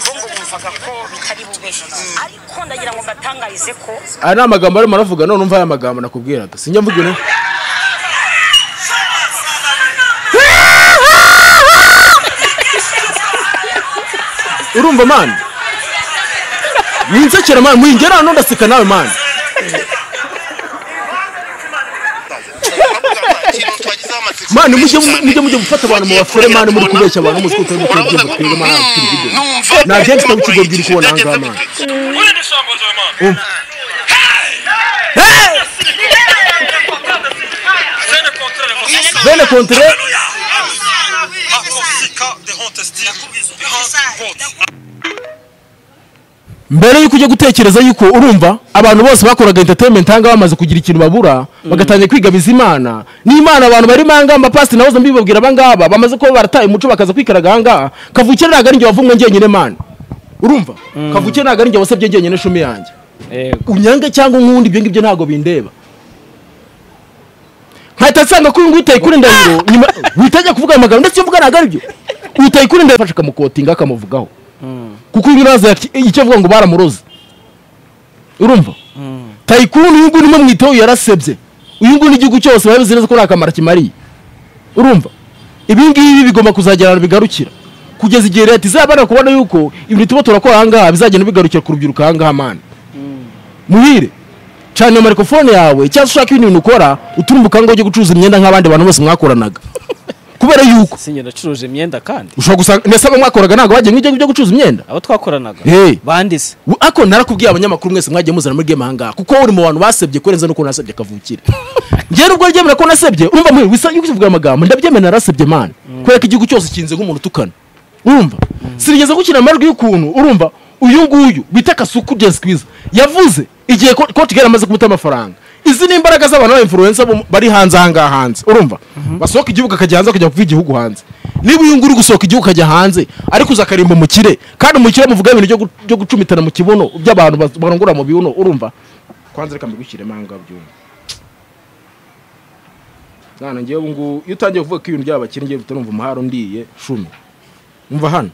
bo ngo bumvaga ko bitari bube ariko ndagira ngo mbatangarize ko aya ni amagambo arimo aravuga none umva aya magambo nakubwiraga sinjya mvuga ino urumva mani winsekera mani muhingera hano ndaseka nawe mani mani mujye mujye mujye gufata abantu mu bafure mani muri kubeshya abantu muzi ko utari gukora ibyo mukwiriye mani kuri video nagenda kitabu kigo bwira uko ubona ahangaha mani bene kontere mbere yuko ujya gutekereza yuko urumva abantu bose bakoraga entertainment hanga bamaze kugira ikintu babura bagatangira kwigabiza imana n'imana abantu bari manga amapasiti nahoze mbibabwira abangaba bamaze kuba barataye umuco bakaza kwikaraga ahangaha kavukire ntabwo ari njye wavumwe njyenyine mana urumva kavukire ntabwo ari njye wasabye njyenyine shumi yanjye Yego. unyange cyangwa unkunde ibyo ngibyo ntabwo bindeba nkahita nsanga ko uyu nguyu utayikura indahiro nyuma witajya kuvuga ayo magambo ndetse iyo mvuga ntabwo ari byo utayikura indahiro afashe akamukotinga akamuvugaho kuko uyu uraza icyo avuga ngo baramuroze urumva tayikuru uyu nguyu urimo mwiteho yarasebye uyu nguyu n'igihugu cyose babizi neza ko nta kamaro kimariye urumva ibi ngibi bigomba kuzagera ahantu bigarukira kugeza igihe leta izabanira kubona yuko ibintu tuba turakora ahangaha bizagenda bigarukira ku rubyiruko ahangaha mana muhire cana iyo microphone yawe cyangwa se ushaka ibindi bintu ukora uturumbuka ngo ujye gucuruza imyenda nk'abandi bantu bose mwakoranaga kubera yuko sinjye nacuruje imyenda kandi ushobora gusanga ndetse abo mwakoraga ntabwo bagiye nk'ibyo byo gucuruza imyenda abo twakoranaga Hey. bandise We- ako narakubwiye abanyamakuru mwese mwagiye muzana muri game ahangaha kuko uri mu bantu basebye kurenza nuko nasebye kavukire njyewe nubwo ryemera ko nasebye urumva muhire wisa yuko uvuga amagambo ndabyemera narasebye man kubera ko igihugu cyose kinze nk'umuntu utukana urumva sinigeze gukina amajwi y'ukuntu urumva uyu nguyu bita kasuku Jay Squeezer yavuze igihe ko Coach Gale amaze kumuta amafaranga izi ni imbaraga z'abantu b'abainfluencer bo- bari hanze ahangaha hanze urumva basohoka igihugu akajya hanze akajya kuva igihugu hanze niba uyu nguyu uri gusohoka igihugu akajya hanze ariko uzakarimba umukire kandi umukire muvuga ibintu byo gu- byo gucumitana mu kibuno by'abantu bas- barongora mu bibuno urumva kwanza reka mbigushyiremo aho ngaho byumva nana ngewe ubu ngubu iyo utangiye kuvuga ko ibintu by'abakire ngewe bitarumva umuhara undiye shumi umva hano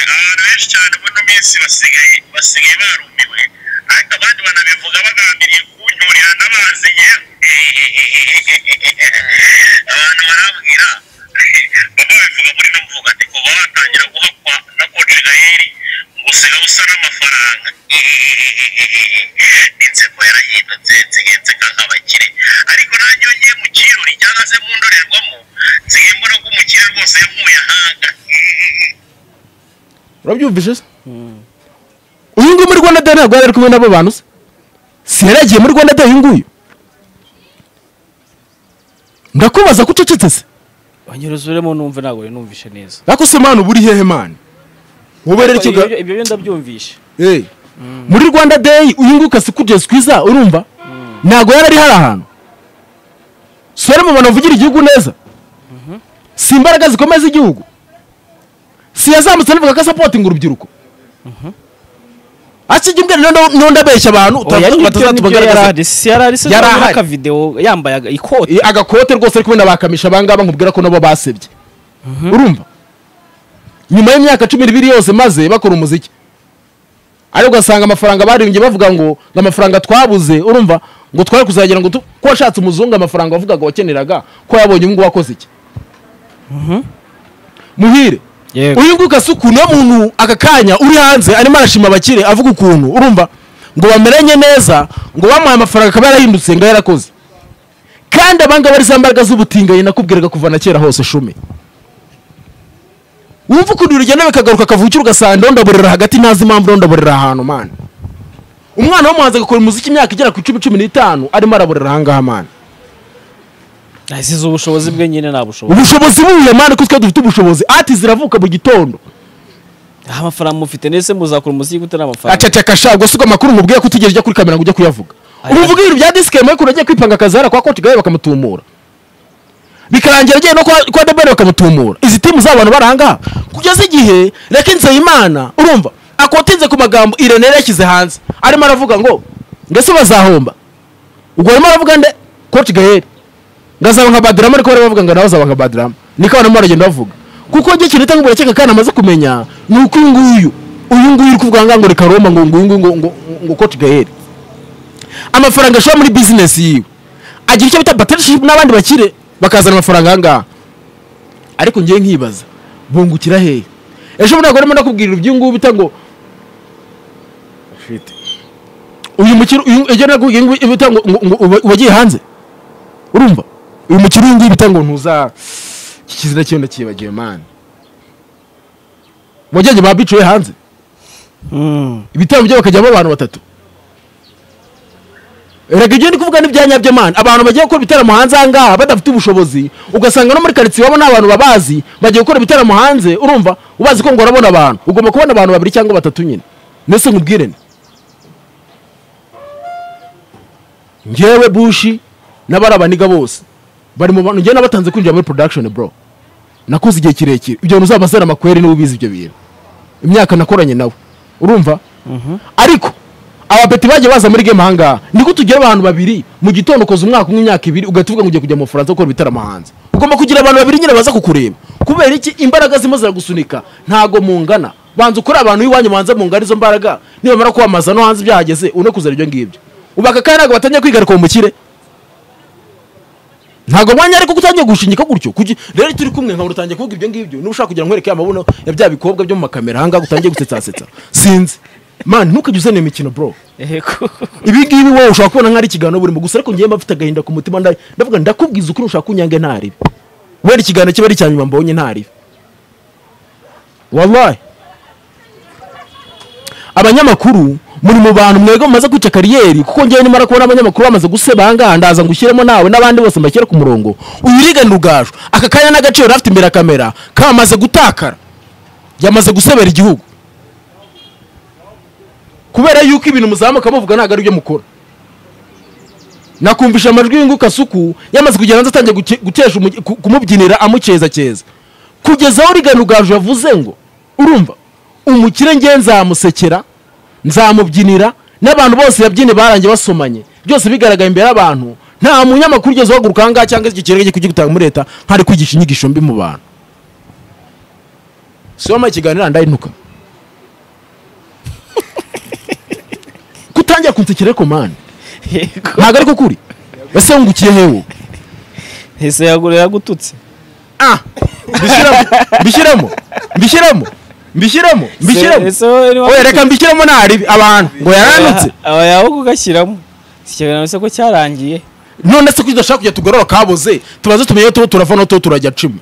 abantu benshi cyane muri ino minsi basigaye basigaye barumiwe ariko abandi banabivuga bagambiriye kuncyurira n'amazi yewe abantu barambwira baba babivuga muri no mvuga ati kuva watangira guhakwa na koci gaheri gusiga usa n'amafaranga inseko yarahindutse nsigaye nk'abakire ariko nanjye iyo ngiye mu kirori cyangwa se mu ndorerwamo nsigaye mbona ko umukire rwose yavuye ahanga urabyumvise se uyu nguyu muri rwanda day ntabwo yari ari kumwe n'abo bantu se si yari yagiye muri rwanda day uyu nguyu ndakubaza ko ucecetse se banyuruzuremo numve ntabwo rero numvishe neza ariko se mani uba uri hehe mani wowe rero ibyo ikiga byo- ibyo byo ndabyumvishe Eh. muri rwanda day uyu nguyu kasi kugeza kwiza urumva ntabwo yari ari hari ahantu si mu bantu bavugira igihugu neza si imbaraga zikomeye z'igihugu si yazamutse anavuga ko asapotinga urubyiruko akiga imbere ndabeshya abantu oya utatu- nibyo batazatu nibyo bagaragaza- yari ahari si yari ahari se Yari nabona ahari. akavidewo yambaye aga- ikote Eh, agakote rwose ari kumwe n'abakamisha abangaba nkubwira ko nabo basebye urumva nyuma y'imyaka cumi n'ibiri yose maze bakora umuziki ariko ugasanga amafaranga baririmbye bavuga ngo ngo amafaranga twabuze urumva ngo twari kuzagira ngo tu- ko washatse umuzungu amafaranga wavugaga wakeneraga ko yabonye uyu nguyu wakoze iki muhire yego uyu nguyu gasa ukuntu iyo muntu aka kanya uri hanze arimo arashima abakire avuga ukuntu urumva ngo bameranye neza ngo bamuhaye amafaranga akaba yarahindutse ngo yarakoze kandi abangaba ari za mbaraga z'ubutinganyi nakubwiraga kuva na kera hose shumi wumva ukuntu urugendo bikagaruka akavukira ugasanga ndondaburira hagati ntazi impamvu ndondaburira ahantu mana umwana w'umuhanzi agakora umuziki imyaka igera ku icumi cumi n'itanu arimo araburira ahangaha mana asize ubushobozi bwe nyine nta bushobozi ubushobozi buhuye mana ko twe dufite ubushobozi ati ziravuka mu gitondo nta mafaranga mufite ndetse muzakora umuziki utari amafaranga aceceka sha ubwo si ubwo amakuru mubwiye ko utigeze ujya kuri kamera ngo ujye kuyavuga Aya. ubu uvuga ibintu bya disike mwe ukuntu agiye kwipanga akazara kwa koti gahe bakamutumura bikarangira agiye no kwa- kwa debere bakamutumura izi timu z'abantu baranga kugeza igihe reka nzeyimana urumva akotinze ku magambo irene yari yashyize hanze arimo aravuga ngo mbese bazahomba ubwo arimo aravuga nde koti gaheri ngazaba nka badrama ariko bari bavuga ngo nawe uzaba nka badrama niko abantu baragenda bavuga kuko njye ikintu itanga uburakeka kandi amaze kumenya ni uko uyu nguyu uyu nguyu uri kuvuga ngaha ngo reka roma ngo nguyu nguyu ngo ngo ngo coach gael amafaranga ashora muri bizinesi yiwe agira icyo bita partnership n'abandi bakire bakazana amafaranga aha ngaha ariko ngewe nkibaza bungukira hehe ejo bundi ntabwo arimo ndakubwirira iby'uyu nguyu bita ngo uyu mukino uyu ejo nakubwiye ngo bita ngo ngo- ngo uba- ubagiye hanze urumva uyu mukino uyu nguyu bita ngo ntuza iki kizina cyiwe ndakibagiwe mani wajyanye ba bicuwe hanze Mm. ibitaramo bye bakajyamo abantu batatu rega ibyo ndi kuvuga ni ibya nyabyo mani abantu bagiye gukora ibitaramo hanze aha ngaha badafite ubushobozi ugasanga no muri karitsiye wabo nta bantu babazi bagiye gukora ibitaramo hanze urumva ubazi ko ngo urabona abantu ugomba kubona abantu babiri cyangwa batatu nyine mbese nkubwire ni ngewe bushi n'abarabaniga bose bari mu bantu njyewe nabatanze kwinjira muri production bro nakoze igihe kirekire ibyo bintu uzabazera amakweri niba ubizi ibyo bintu imyaka nakoranye nawe urumva ariko abapeti bagiye baza muri game ahangaha niko tugira abantu babiri mu gitondo ukoze umwaka umwe imyaka ibiri ugahita uvuga ngo ugiye kujya mu bufaransa gukora ibitaramo hanze ugomba kugira abantu babiri nyine baza kukureba kubera iki imbaraga zirimo ziragusunika ntago mungana banza ukore abantu b'iwanyu banza mungana izo mbaraga nibamara kwamamaza no hanze byahageze une kuzana ibyo ngibyo ubaka kandi ntabwo batangiye kwigarika mu mukire ntabwo mwanya ariko gutangiye gushingika gutyo kuki rero iyo turi kumwe nkabona utangiye kuvuga ibyo ngibyo niba ushaka kugira ngo nkwereke amabuno ya bya bikobwa byo mu makamera ahangaha utangiye gusetasetsa sinzi man ntukajye uzana iyo mikino bro Yego. ibi ngibi wowe ushobora kubona nk'ari ikiganiro burimo gusa ariko ngewe mba mfite agahinda ku mutima nda- ndavuga ngo ndakubwiza ukuri ushaka kunyange ntaribi wera ikiganiro kiba ari icya nyuma mbonye ntaribi wallahi abanyamakuru muri mu bantu mwego mumaze kwica kariyeri kuko ngewe nimara kubona abanyamakuru bamaze guseba ahangaha ndaza ngo ushyiremo nawe n'abandi bose mbashyire ku murongo uyiriganira ubwaju aka kanya n'agaciro rafite imbere ya kamera kamaze gutakara yamaze gusebera igihugu kubera yuko ibintu muzamuka muvuga ntabwo ari byo mukora nakumvisha amajwi y'inguka suku yamaze kugera hanze atangiye guke- gutesha umugi- ku- kumubyinira amuceza cyeza kugeza aho rigana ugaju yavuze ngo urumva umukire nge nzamusekera nzamubyinira n'abantu bose yabyinnye barangiye basomanye byose bigaragaye imbere y'abantu nta munyamakuru ugeze uhaguruka ahangaha cyangwa icyo kirego cyo kugitanga muri leta nk'ari kwigisha inyigisho mbi mu bantu si wambaye ikiganiro ndayinuka kutangira kunsekera ariko mani Yego. ntabwo ariko kuri ese wungukiye hewe ese yagura yagututse ah mbishyiramo mbishyiramo mbishyiramo mbishyiramo mbishyiramo Ese- ese wowe niba- oya reka mbishyiramo ntari abantu ngo yaranutse aba yawe kugashyiramo si ikiganiro se ko cyarangiye none se kuki udashaka kujya tugorora kaboze tubaze tumenye aho tuba turava n'aho tuba turajya cumi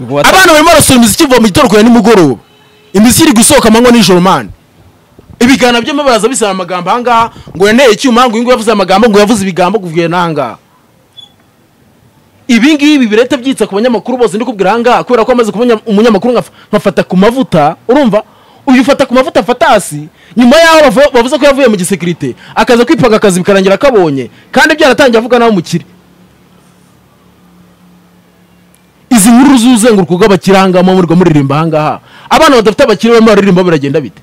Ubwo wata- abana barimo barasura imiziki iva mu gitondo kure nimugoroba imiziki iri gusohoka amanywa nijoro mani ibiganiro byombi baraza bisaba amagambo ahangaha ngo yanteye icyuma ngo uyu nguyu yavuze amagambo ngo yavuze ibigambo kuvuye n'ahangaha ibi ngibi bireta byitsa ku banyamakuru bose ndikubwira ahangaha kubera ko amaze kuba umunya- umunyamakuru nkaf- nkafata ku mavuta urumva uyu ufata ku mavuta afata hasi nyuma y'aho bavu- bavuze ko yavuye mu gisekirite akaza kwipanga akazi bikarangira akabonye kandi byaratangiye avuga nawe umukire izi nkuru z'uzenguruko rw'abakirangamo muri muririmba ahangaha abana badafite abakire barimo bararirimba biragenda bite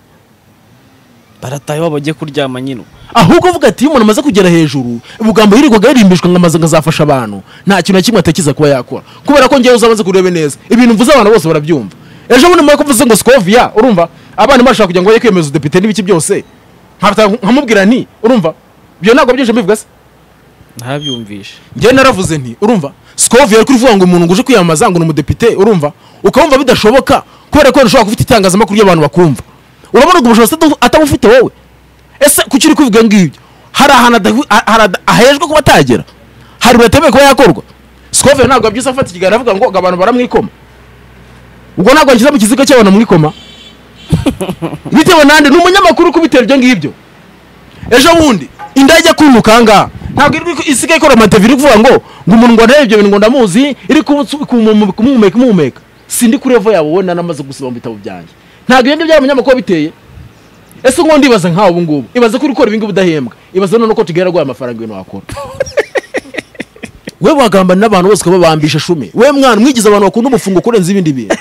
barataha iwabo bagiye kuryama nyine ubu. ahubwo avuga ati iyo umuntu amaze kugera hejuru ubugambo yirirwaga yirimbishwa ngo amaze ngo azafasha abantu nta kintu na kimwe atekereza kuba yakora kubera ko ngewe uzamaze kurebe neza ibintu mvuze abantu bose barabyumva ejo bundi mwako mvuze ngo skovia urumva abana barashaka kugira ngo bajye kwiyemeza udepite n'ibiki byose nkafata- nkamubwira nti urumva ibyo ntabwo byinshi mbivuga se ntabyumvishe njyewe naravuze nti urumva sikovu yari kuvuga ngo umuntu ngo uje kwiyamamaza ngo ni umudepite urumva ukabumva bidashoboka kubera ko ntushobora gufite itangazamakuru ry'abantu bakumva urabona ubwo bushobozi ata- atabufite wowe ese kuki uri kuvuga ngibyo hari ahantu adahu- a- hari ada- ahejwe kuba atagera hari batemewe kuba yakorwa sikovu ntabwo yabyutse afata ikiganiro avuga ngo ngo abantu baramwikoma ubwo ntabwo yanshyize mu kiziga cy'abantu bamwikoma bitewe nande ni umunyamakuru uri kubitera ibyo ngibyo ejo bundi indege kunuka ahangaha ntabwo iri ku- isigaye ikora amatevi iri kuvuga ngo ngo umuntu ngo arebe ibyo bintu ngo ndamuzi iri kubutsu- kumu- kumuhumeka imuhumeka sindi kuri evo yabo wenda namaze gusoma mu bitabo byanjye ntabwo ibyo ngibyo abanyamakuru biteye ese ngo ndibaza nkawe ubu ngubu ibaze ko uri gukora ibingibi udahembwa ibaze none uko tugera guha amafaranga ibintu wakora we wagambana n'abantu bose ukababambisha shumi we mwana mwigize abantu bakunda umufungo kurenza ibindi bintu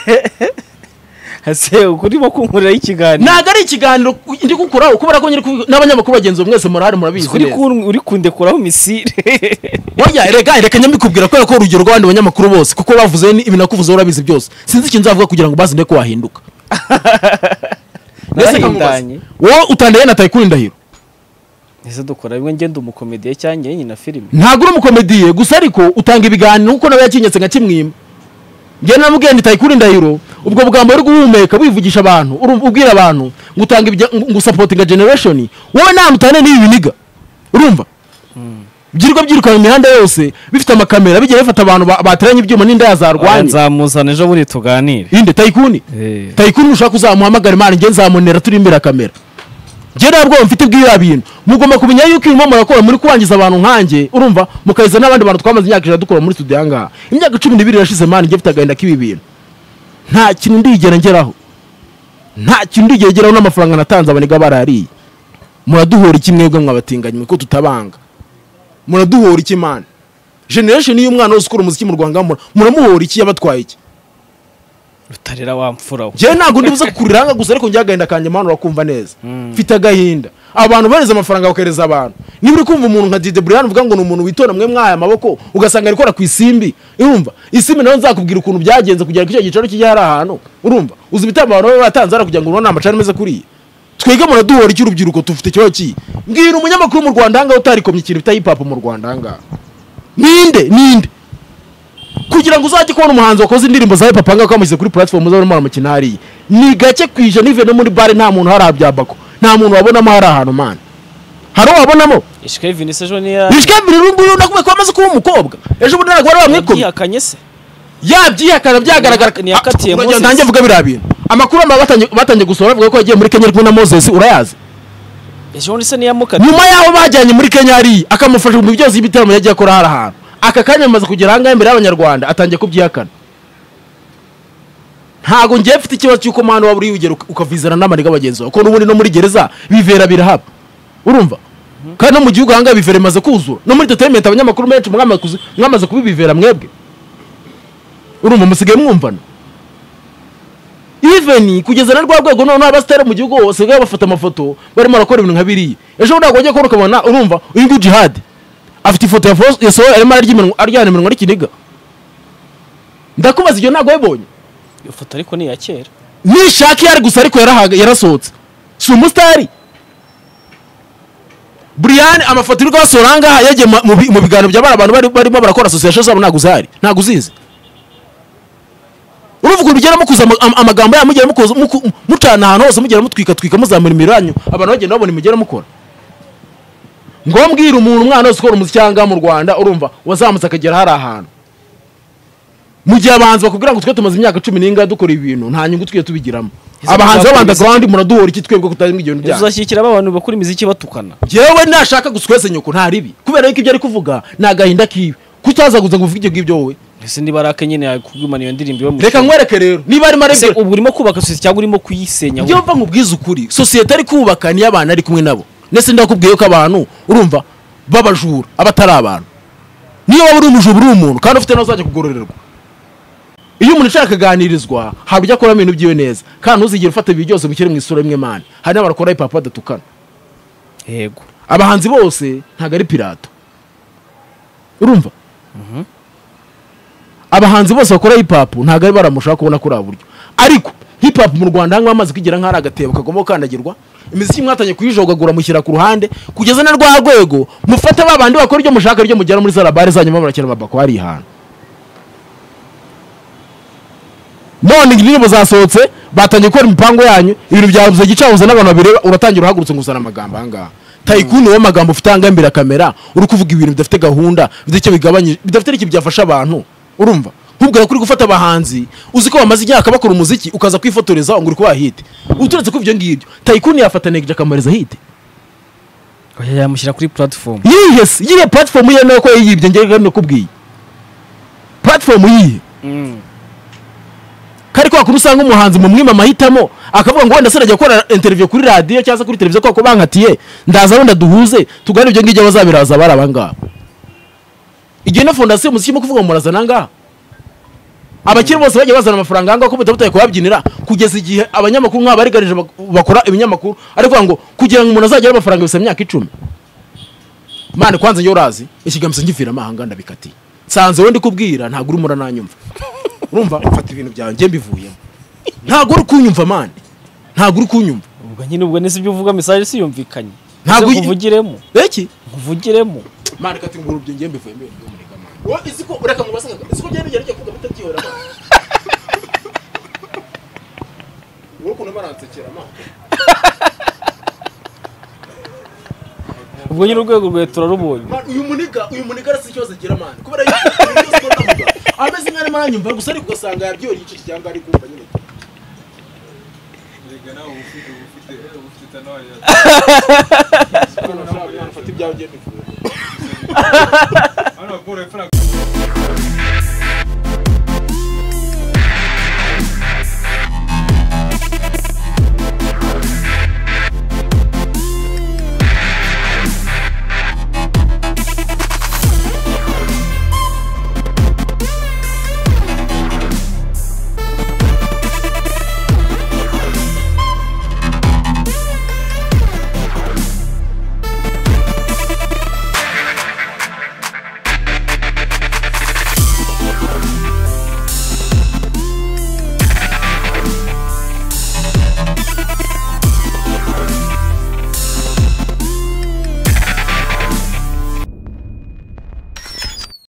ese urimo kunkuriraho ikiganiro ntabwo ari ikiganiro ndi gukuraho kubera ko nyiri kuvuga- n'abanyamakuru bagenzi bawe mwese murahari murabizi uri neza. kun- uri kundekuraho misire Oya rega reka nyamikubwira kubera ko urugero rw'abandi banyamakuru bose kuko bavuze ni- ibi nakuvuze urabizi byose sinzi ikintu nzavuga kugira ngo bazi nde ko wahinduka Mbese nkamubaza, narahindanye wowe utandaye na Tayikuri Ndahiro ese dukora bimwe ngenda umukomediye cyangwa njye na filime ntabwo uri umukomediye gusa ariko utanga ibiganiro kuko nawe yakinyetse nka kimwima njye namubwiye ndi Tayikuri Ndahiro ubwo bugambo uri guhumeka wivugisha abantu urumva ubwira abantu ngo utanga ibya ngo- ngo usapotinga generation wowe namutane n'ibi biniga urumva byirirwa byirukanka imihanda yose bifite amakamera bigiye bifata abantu ba- bateranye ibyuma n'inda Oya, yazarwanye nzamuzana ejo buri tuganire inde tayikuni Eh. tayikuni nushaka uzamuhamagara imana njye nzamunera turi imbere ya kamera njye ntabwo mfite bw'iriya bintu mugomba kumenya yuko ibirimo murakora muri kubangiza abantu nkanjye urumva mukahiza n'abandi bantu twamaze imyaka ijana dukora muri studio ahangaha imyaka cumi n'ibiri irashize mani njye mfite agahinda k'ibi bintu nta kintu ndigera ngeraho nta kintu ndigeraho n'amafaranga natanze abaniga barariye muraduhora iki mwebwe mwabatinganya kuko tutabanga muraduhora iki mana generation y'umwana wose ukora umuziki mu rwanda mura- muramuhora iki yabatwaye iki rutarera wa mfura we njyewe ntabwo ndibuze kukurira hanga gusa ariko njye agahinda kanjye mana urakumva neza mfite agahinda abantu bohereza amafaranga bakohereza abantu niba uri kumva umuntu nka dide buriyani uvuga ngo ni umuntu witonda mwe mwahaye amaboko ugasanga ari gukora ku isimbi urumva isimbi nayo nzakubwira ukuntu byagenze kugira ngo icyo gicaro kijye hari ahantu urumva uzi ibitambo abantu baba batanze hariya kugira ngo urabona amacari ameze kuriya twege muraduhora iki urubyiruko tufite ikibazo kiyi mbwira umunyamakuru mu rwanda ahangaha utarikomye ikintu bita hip hop mu rwanda ahangaha ninde ninde kugira ngo uzajye kubona umuhanzi wakoze indirimbo za papa ngaho kamushyize kuri platform z'abamara umukino hariya ni gake ku ijana ivuye no muri bare nta muntu hari abyabako nta muntu wabonamo hari ahantu mana hari uwabonamo ishikaye vinisi ejo niya bishwe bibiri uyu nguyu nakubaye ko amaze kuba umukobwa ejo bundi ntabwo bari bamwikomye yihakanye se yabyihakana byagaragara Ni yakatiye Ah, Moses. ntangiye mvuga biriya bintu amakuru aba batangiye- batangiye gusohora bavuga ko yagiye muri kenya ari kumwe na moses urayazi ejo bundi se niyamukate nyuma y'aho bajyanye muri kenya hariya akamufasha mu byozi y'ibitaramo yagiye akora hari ahantu aka kanya amaze kugera ahangaha imbere y'abanyarwanda atangiye kubyihakana ntabwo ngiye mfite ikibazo cy'uko mwana waba uri wigera uka- ukavizana n'amariga bagenzi bawe kuko n'ubundi no muri gereza bivera birahaba urumva kandi no mu gihugu ahangaha bivera imaze kuzura no muri entertainment abanyamakuru benshi mwamaze kuzi- mwamaze kubibivera mwebwe urumva musigaye mwumvana even kugeza na rwa rwego noneho abasitari mu gihugu basigaye bafata amafoto barimo barakora ibintu nka biriya ejo ntabwo wajya kubona ukabona urumva uyu nguyu jihad afite ifoto ya Fos- ya sohoye arimo ararya iminwa aryana iminwa n'ikiniga ndakubaza ibyo ntabwo wabibonye iyo foto ariko ni iya kera nishaka iyo ari gusa ariko yarahaga yarasohotse si umusitari Brian amafoto uri kubasohora ahangaha yagiye mu- mu bi- mu biganiro bya bari abantu bari- barimo barakora association zabo ntabwo uzahari ntabwo uzizi urumva ukuntu ugera mukuza ama- ama- amagambo yanyu mugera mukoza- muku- mucana ahantu hose mugera mutwika twika muzamura imibiri yanyu abantu bagenda babona imigera mukora ngo mbwire umuntu umwana wese ukora umuziki ahangaha mu rwanda urumva wazamutse akagera hari ahantu mu gihe abahanzi bakubwira ngo twe tumaze imyaka cumi n'ingahe dukora ibintu nta nyungu twiye tubigiramo Ese abahanzi muzakora b'abandi imiziki? abandi muraduhora iki twebwe kutarinda ibyo bintu ejo byanyu uzashyikira ba bantu bakora imiziki batukana yewe nashaka guswese nyoko nta ribi kubera yuko ibyo ari kuvuga ni agahinda kiwe kutaza kuza kuvuga ibyo ngibyo wowe ese niba ari ake nyine yakugumana iyo ndirimbo iwe mu reka nkwereke rero niba arimo Ese arabyo ubu urimo kubaka sosiyete cyangwa urimo kuyisenya njye mva nkubwiza ukuri sosiyete ari kubaka niyo abantu ari kumwe nabo ndetse ndakubwiye ko abantu urumva b'abajura abatari abantu niyo waba uri umujura uri umuntu kandi ufite nawe uzajya kugororerwa iyo umuntu ashaka kuganirizwa ntabwo ujya akoramo ibintu byiwe neza kandi ntuzigere ufata ibi byose bishyire mu isura imwe mani hari n'abakora hip hop badatukana yego abahanzi bose ntabwo ari pirata urumva abahanzi bose bakora hip hop ntabwo ari baramushaka kubona kuri ubu buryo ariko hip hop mu rwanda hano amaze kugera nk'ari agatebo kagomba gukandagirwa imiziki mwatangiye kuyijogagura mushyira ku ruhande kugeza na rwa rwego mufate ba bandi bakora ibyo mushaka ibyo mugera muri za labare zanyuma murakira amabako hari ahantu none indirimbo zasohotse batangiye gukora imipango yanyu ibintu byabuze gicabuze n'abantu babireba uratangira uhagurutse nguzana amagambo ahangaha tayikuni wowe amagambo ufite ahangaha imbere ya kamera uri kuvuga ibintu bidafite gahunda bidafite icyo bigabanyije bidafite n'ikintu byafasha abantu urumva nkubwira ko uri gufata abahanzi uzi ko bamaze imyaka bakora umuziki ukaza kwifotoreza ngo uri kubaha hiti uturetse ko ibyo ngibyo tayikuni yafata negeje akamariza hiti yamushyira kuri platifomu yihe se yihe platform yemewe ko yiyibye ngewe nakubwiye platform yihe kari kwa kuntu usanga umuhanzi mu mwima amahitamo akavuga ngo wenda se najya gukora interview kuri radiyo cyangwa se kuri televiziyo kuko bankatiye ndaza wenda duhuze tugane ibyo ngibyo bazabiraza bari abangaba igihe na fondasiyo umuziki urimo kuvuga ngo murazana angaha abakiri bose bajya bazana amafaranga ahangaha ko mutabuta kubabyinira kugeza igihe abanyamakuru nk'aba bariganije bak- bakora ibinyamakuru ariko ngo kugira ngo umuntu azagire amafaranga bisaba imyaka icumi mane kwanza njye urazi ikigambo ngiviramo ahanga ndabikatiye nsanze wowe kubwira ntabwo urimo urananyumva urumva mfata ibintu byawe njye mbivuyemo ntabwo uri kunyumva mane ntabwo uri kunyumva ubwo nyine ubwo nese ibyo uvuga mesaje siyumvikanye Ntabwo Ese uyi- nkuvugiremo eki nkuvugiremo mane kati nguru byo njye mbivuyemo ibintu by'umunega mane wowe izi ko ureka ngo basanga izi ko byari bigera cyo kuvuga bitabyihora mane wowe ukuntu baransekera mane ubwo nyine urwego rwawe turarubonye Man, uyu muniga uyu muniga arasa ikibazo agira mani kubera yuko ibintu byose uko ndavuga ameze nk'aho arimo aranyumva gusa ariko ugasanga yabyoreye igice cyangwa ari kumva nyine Mfata ibyawe ngende ivure. Ahora, pobre Franco.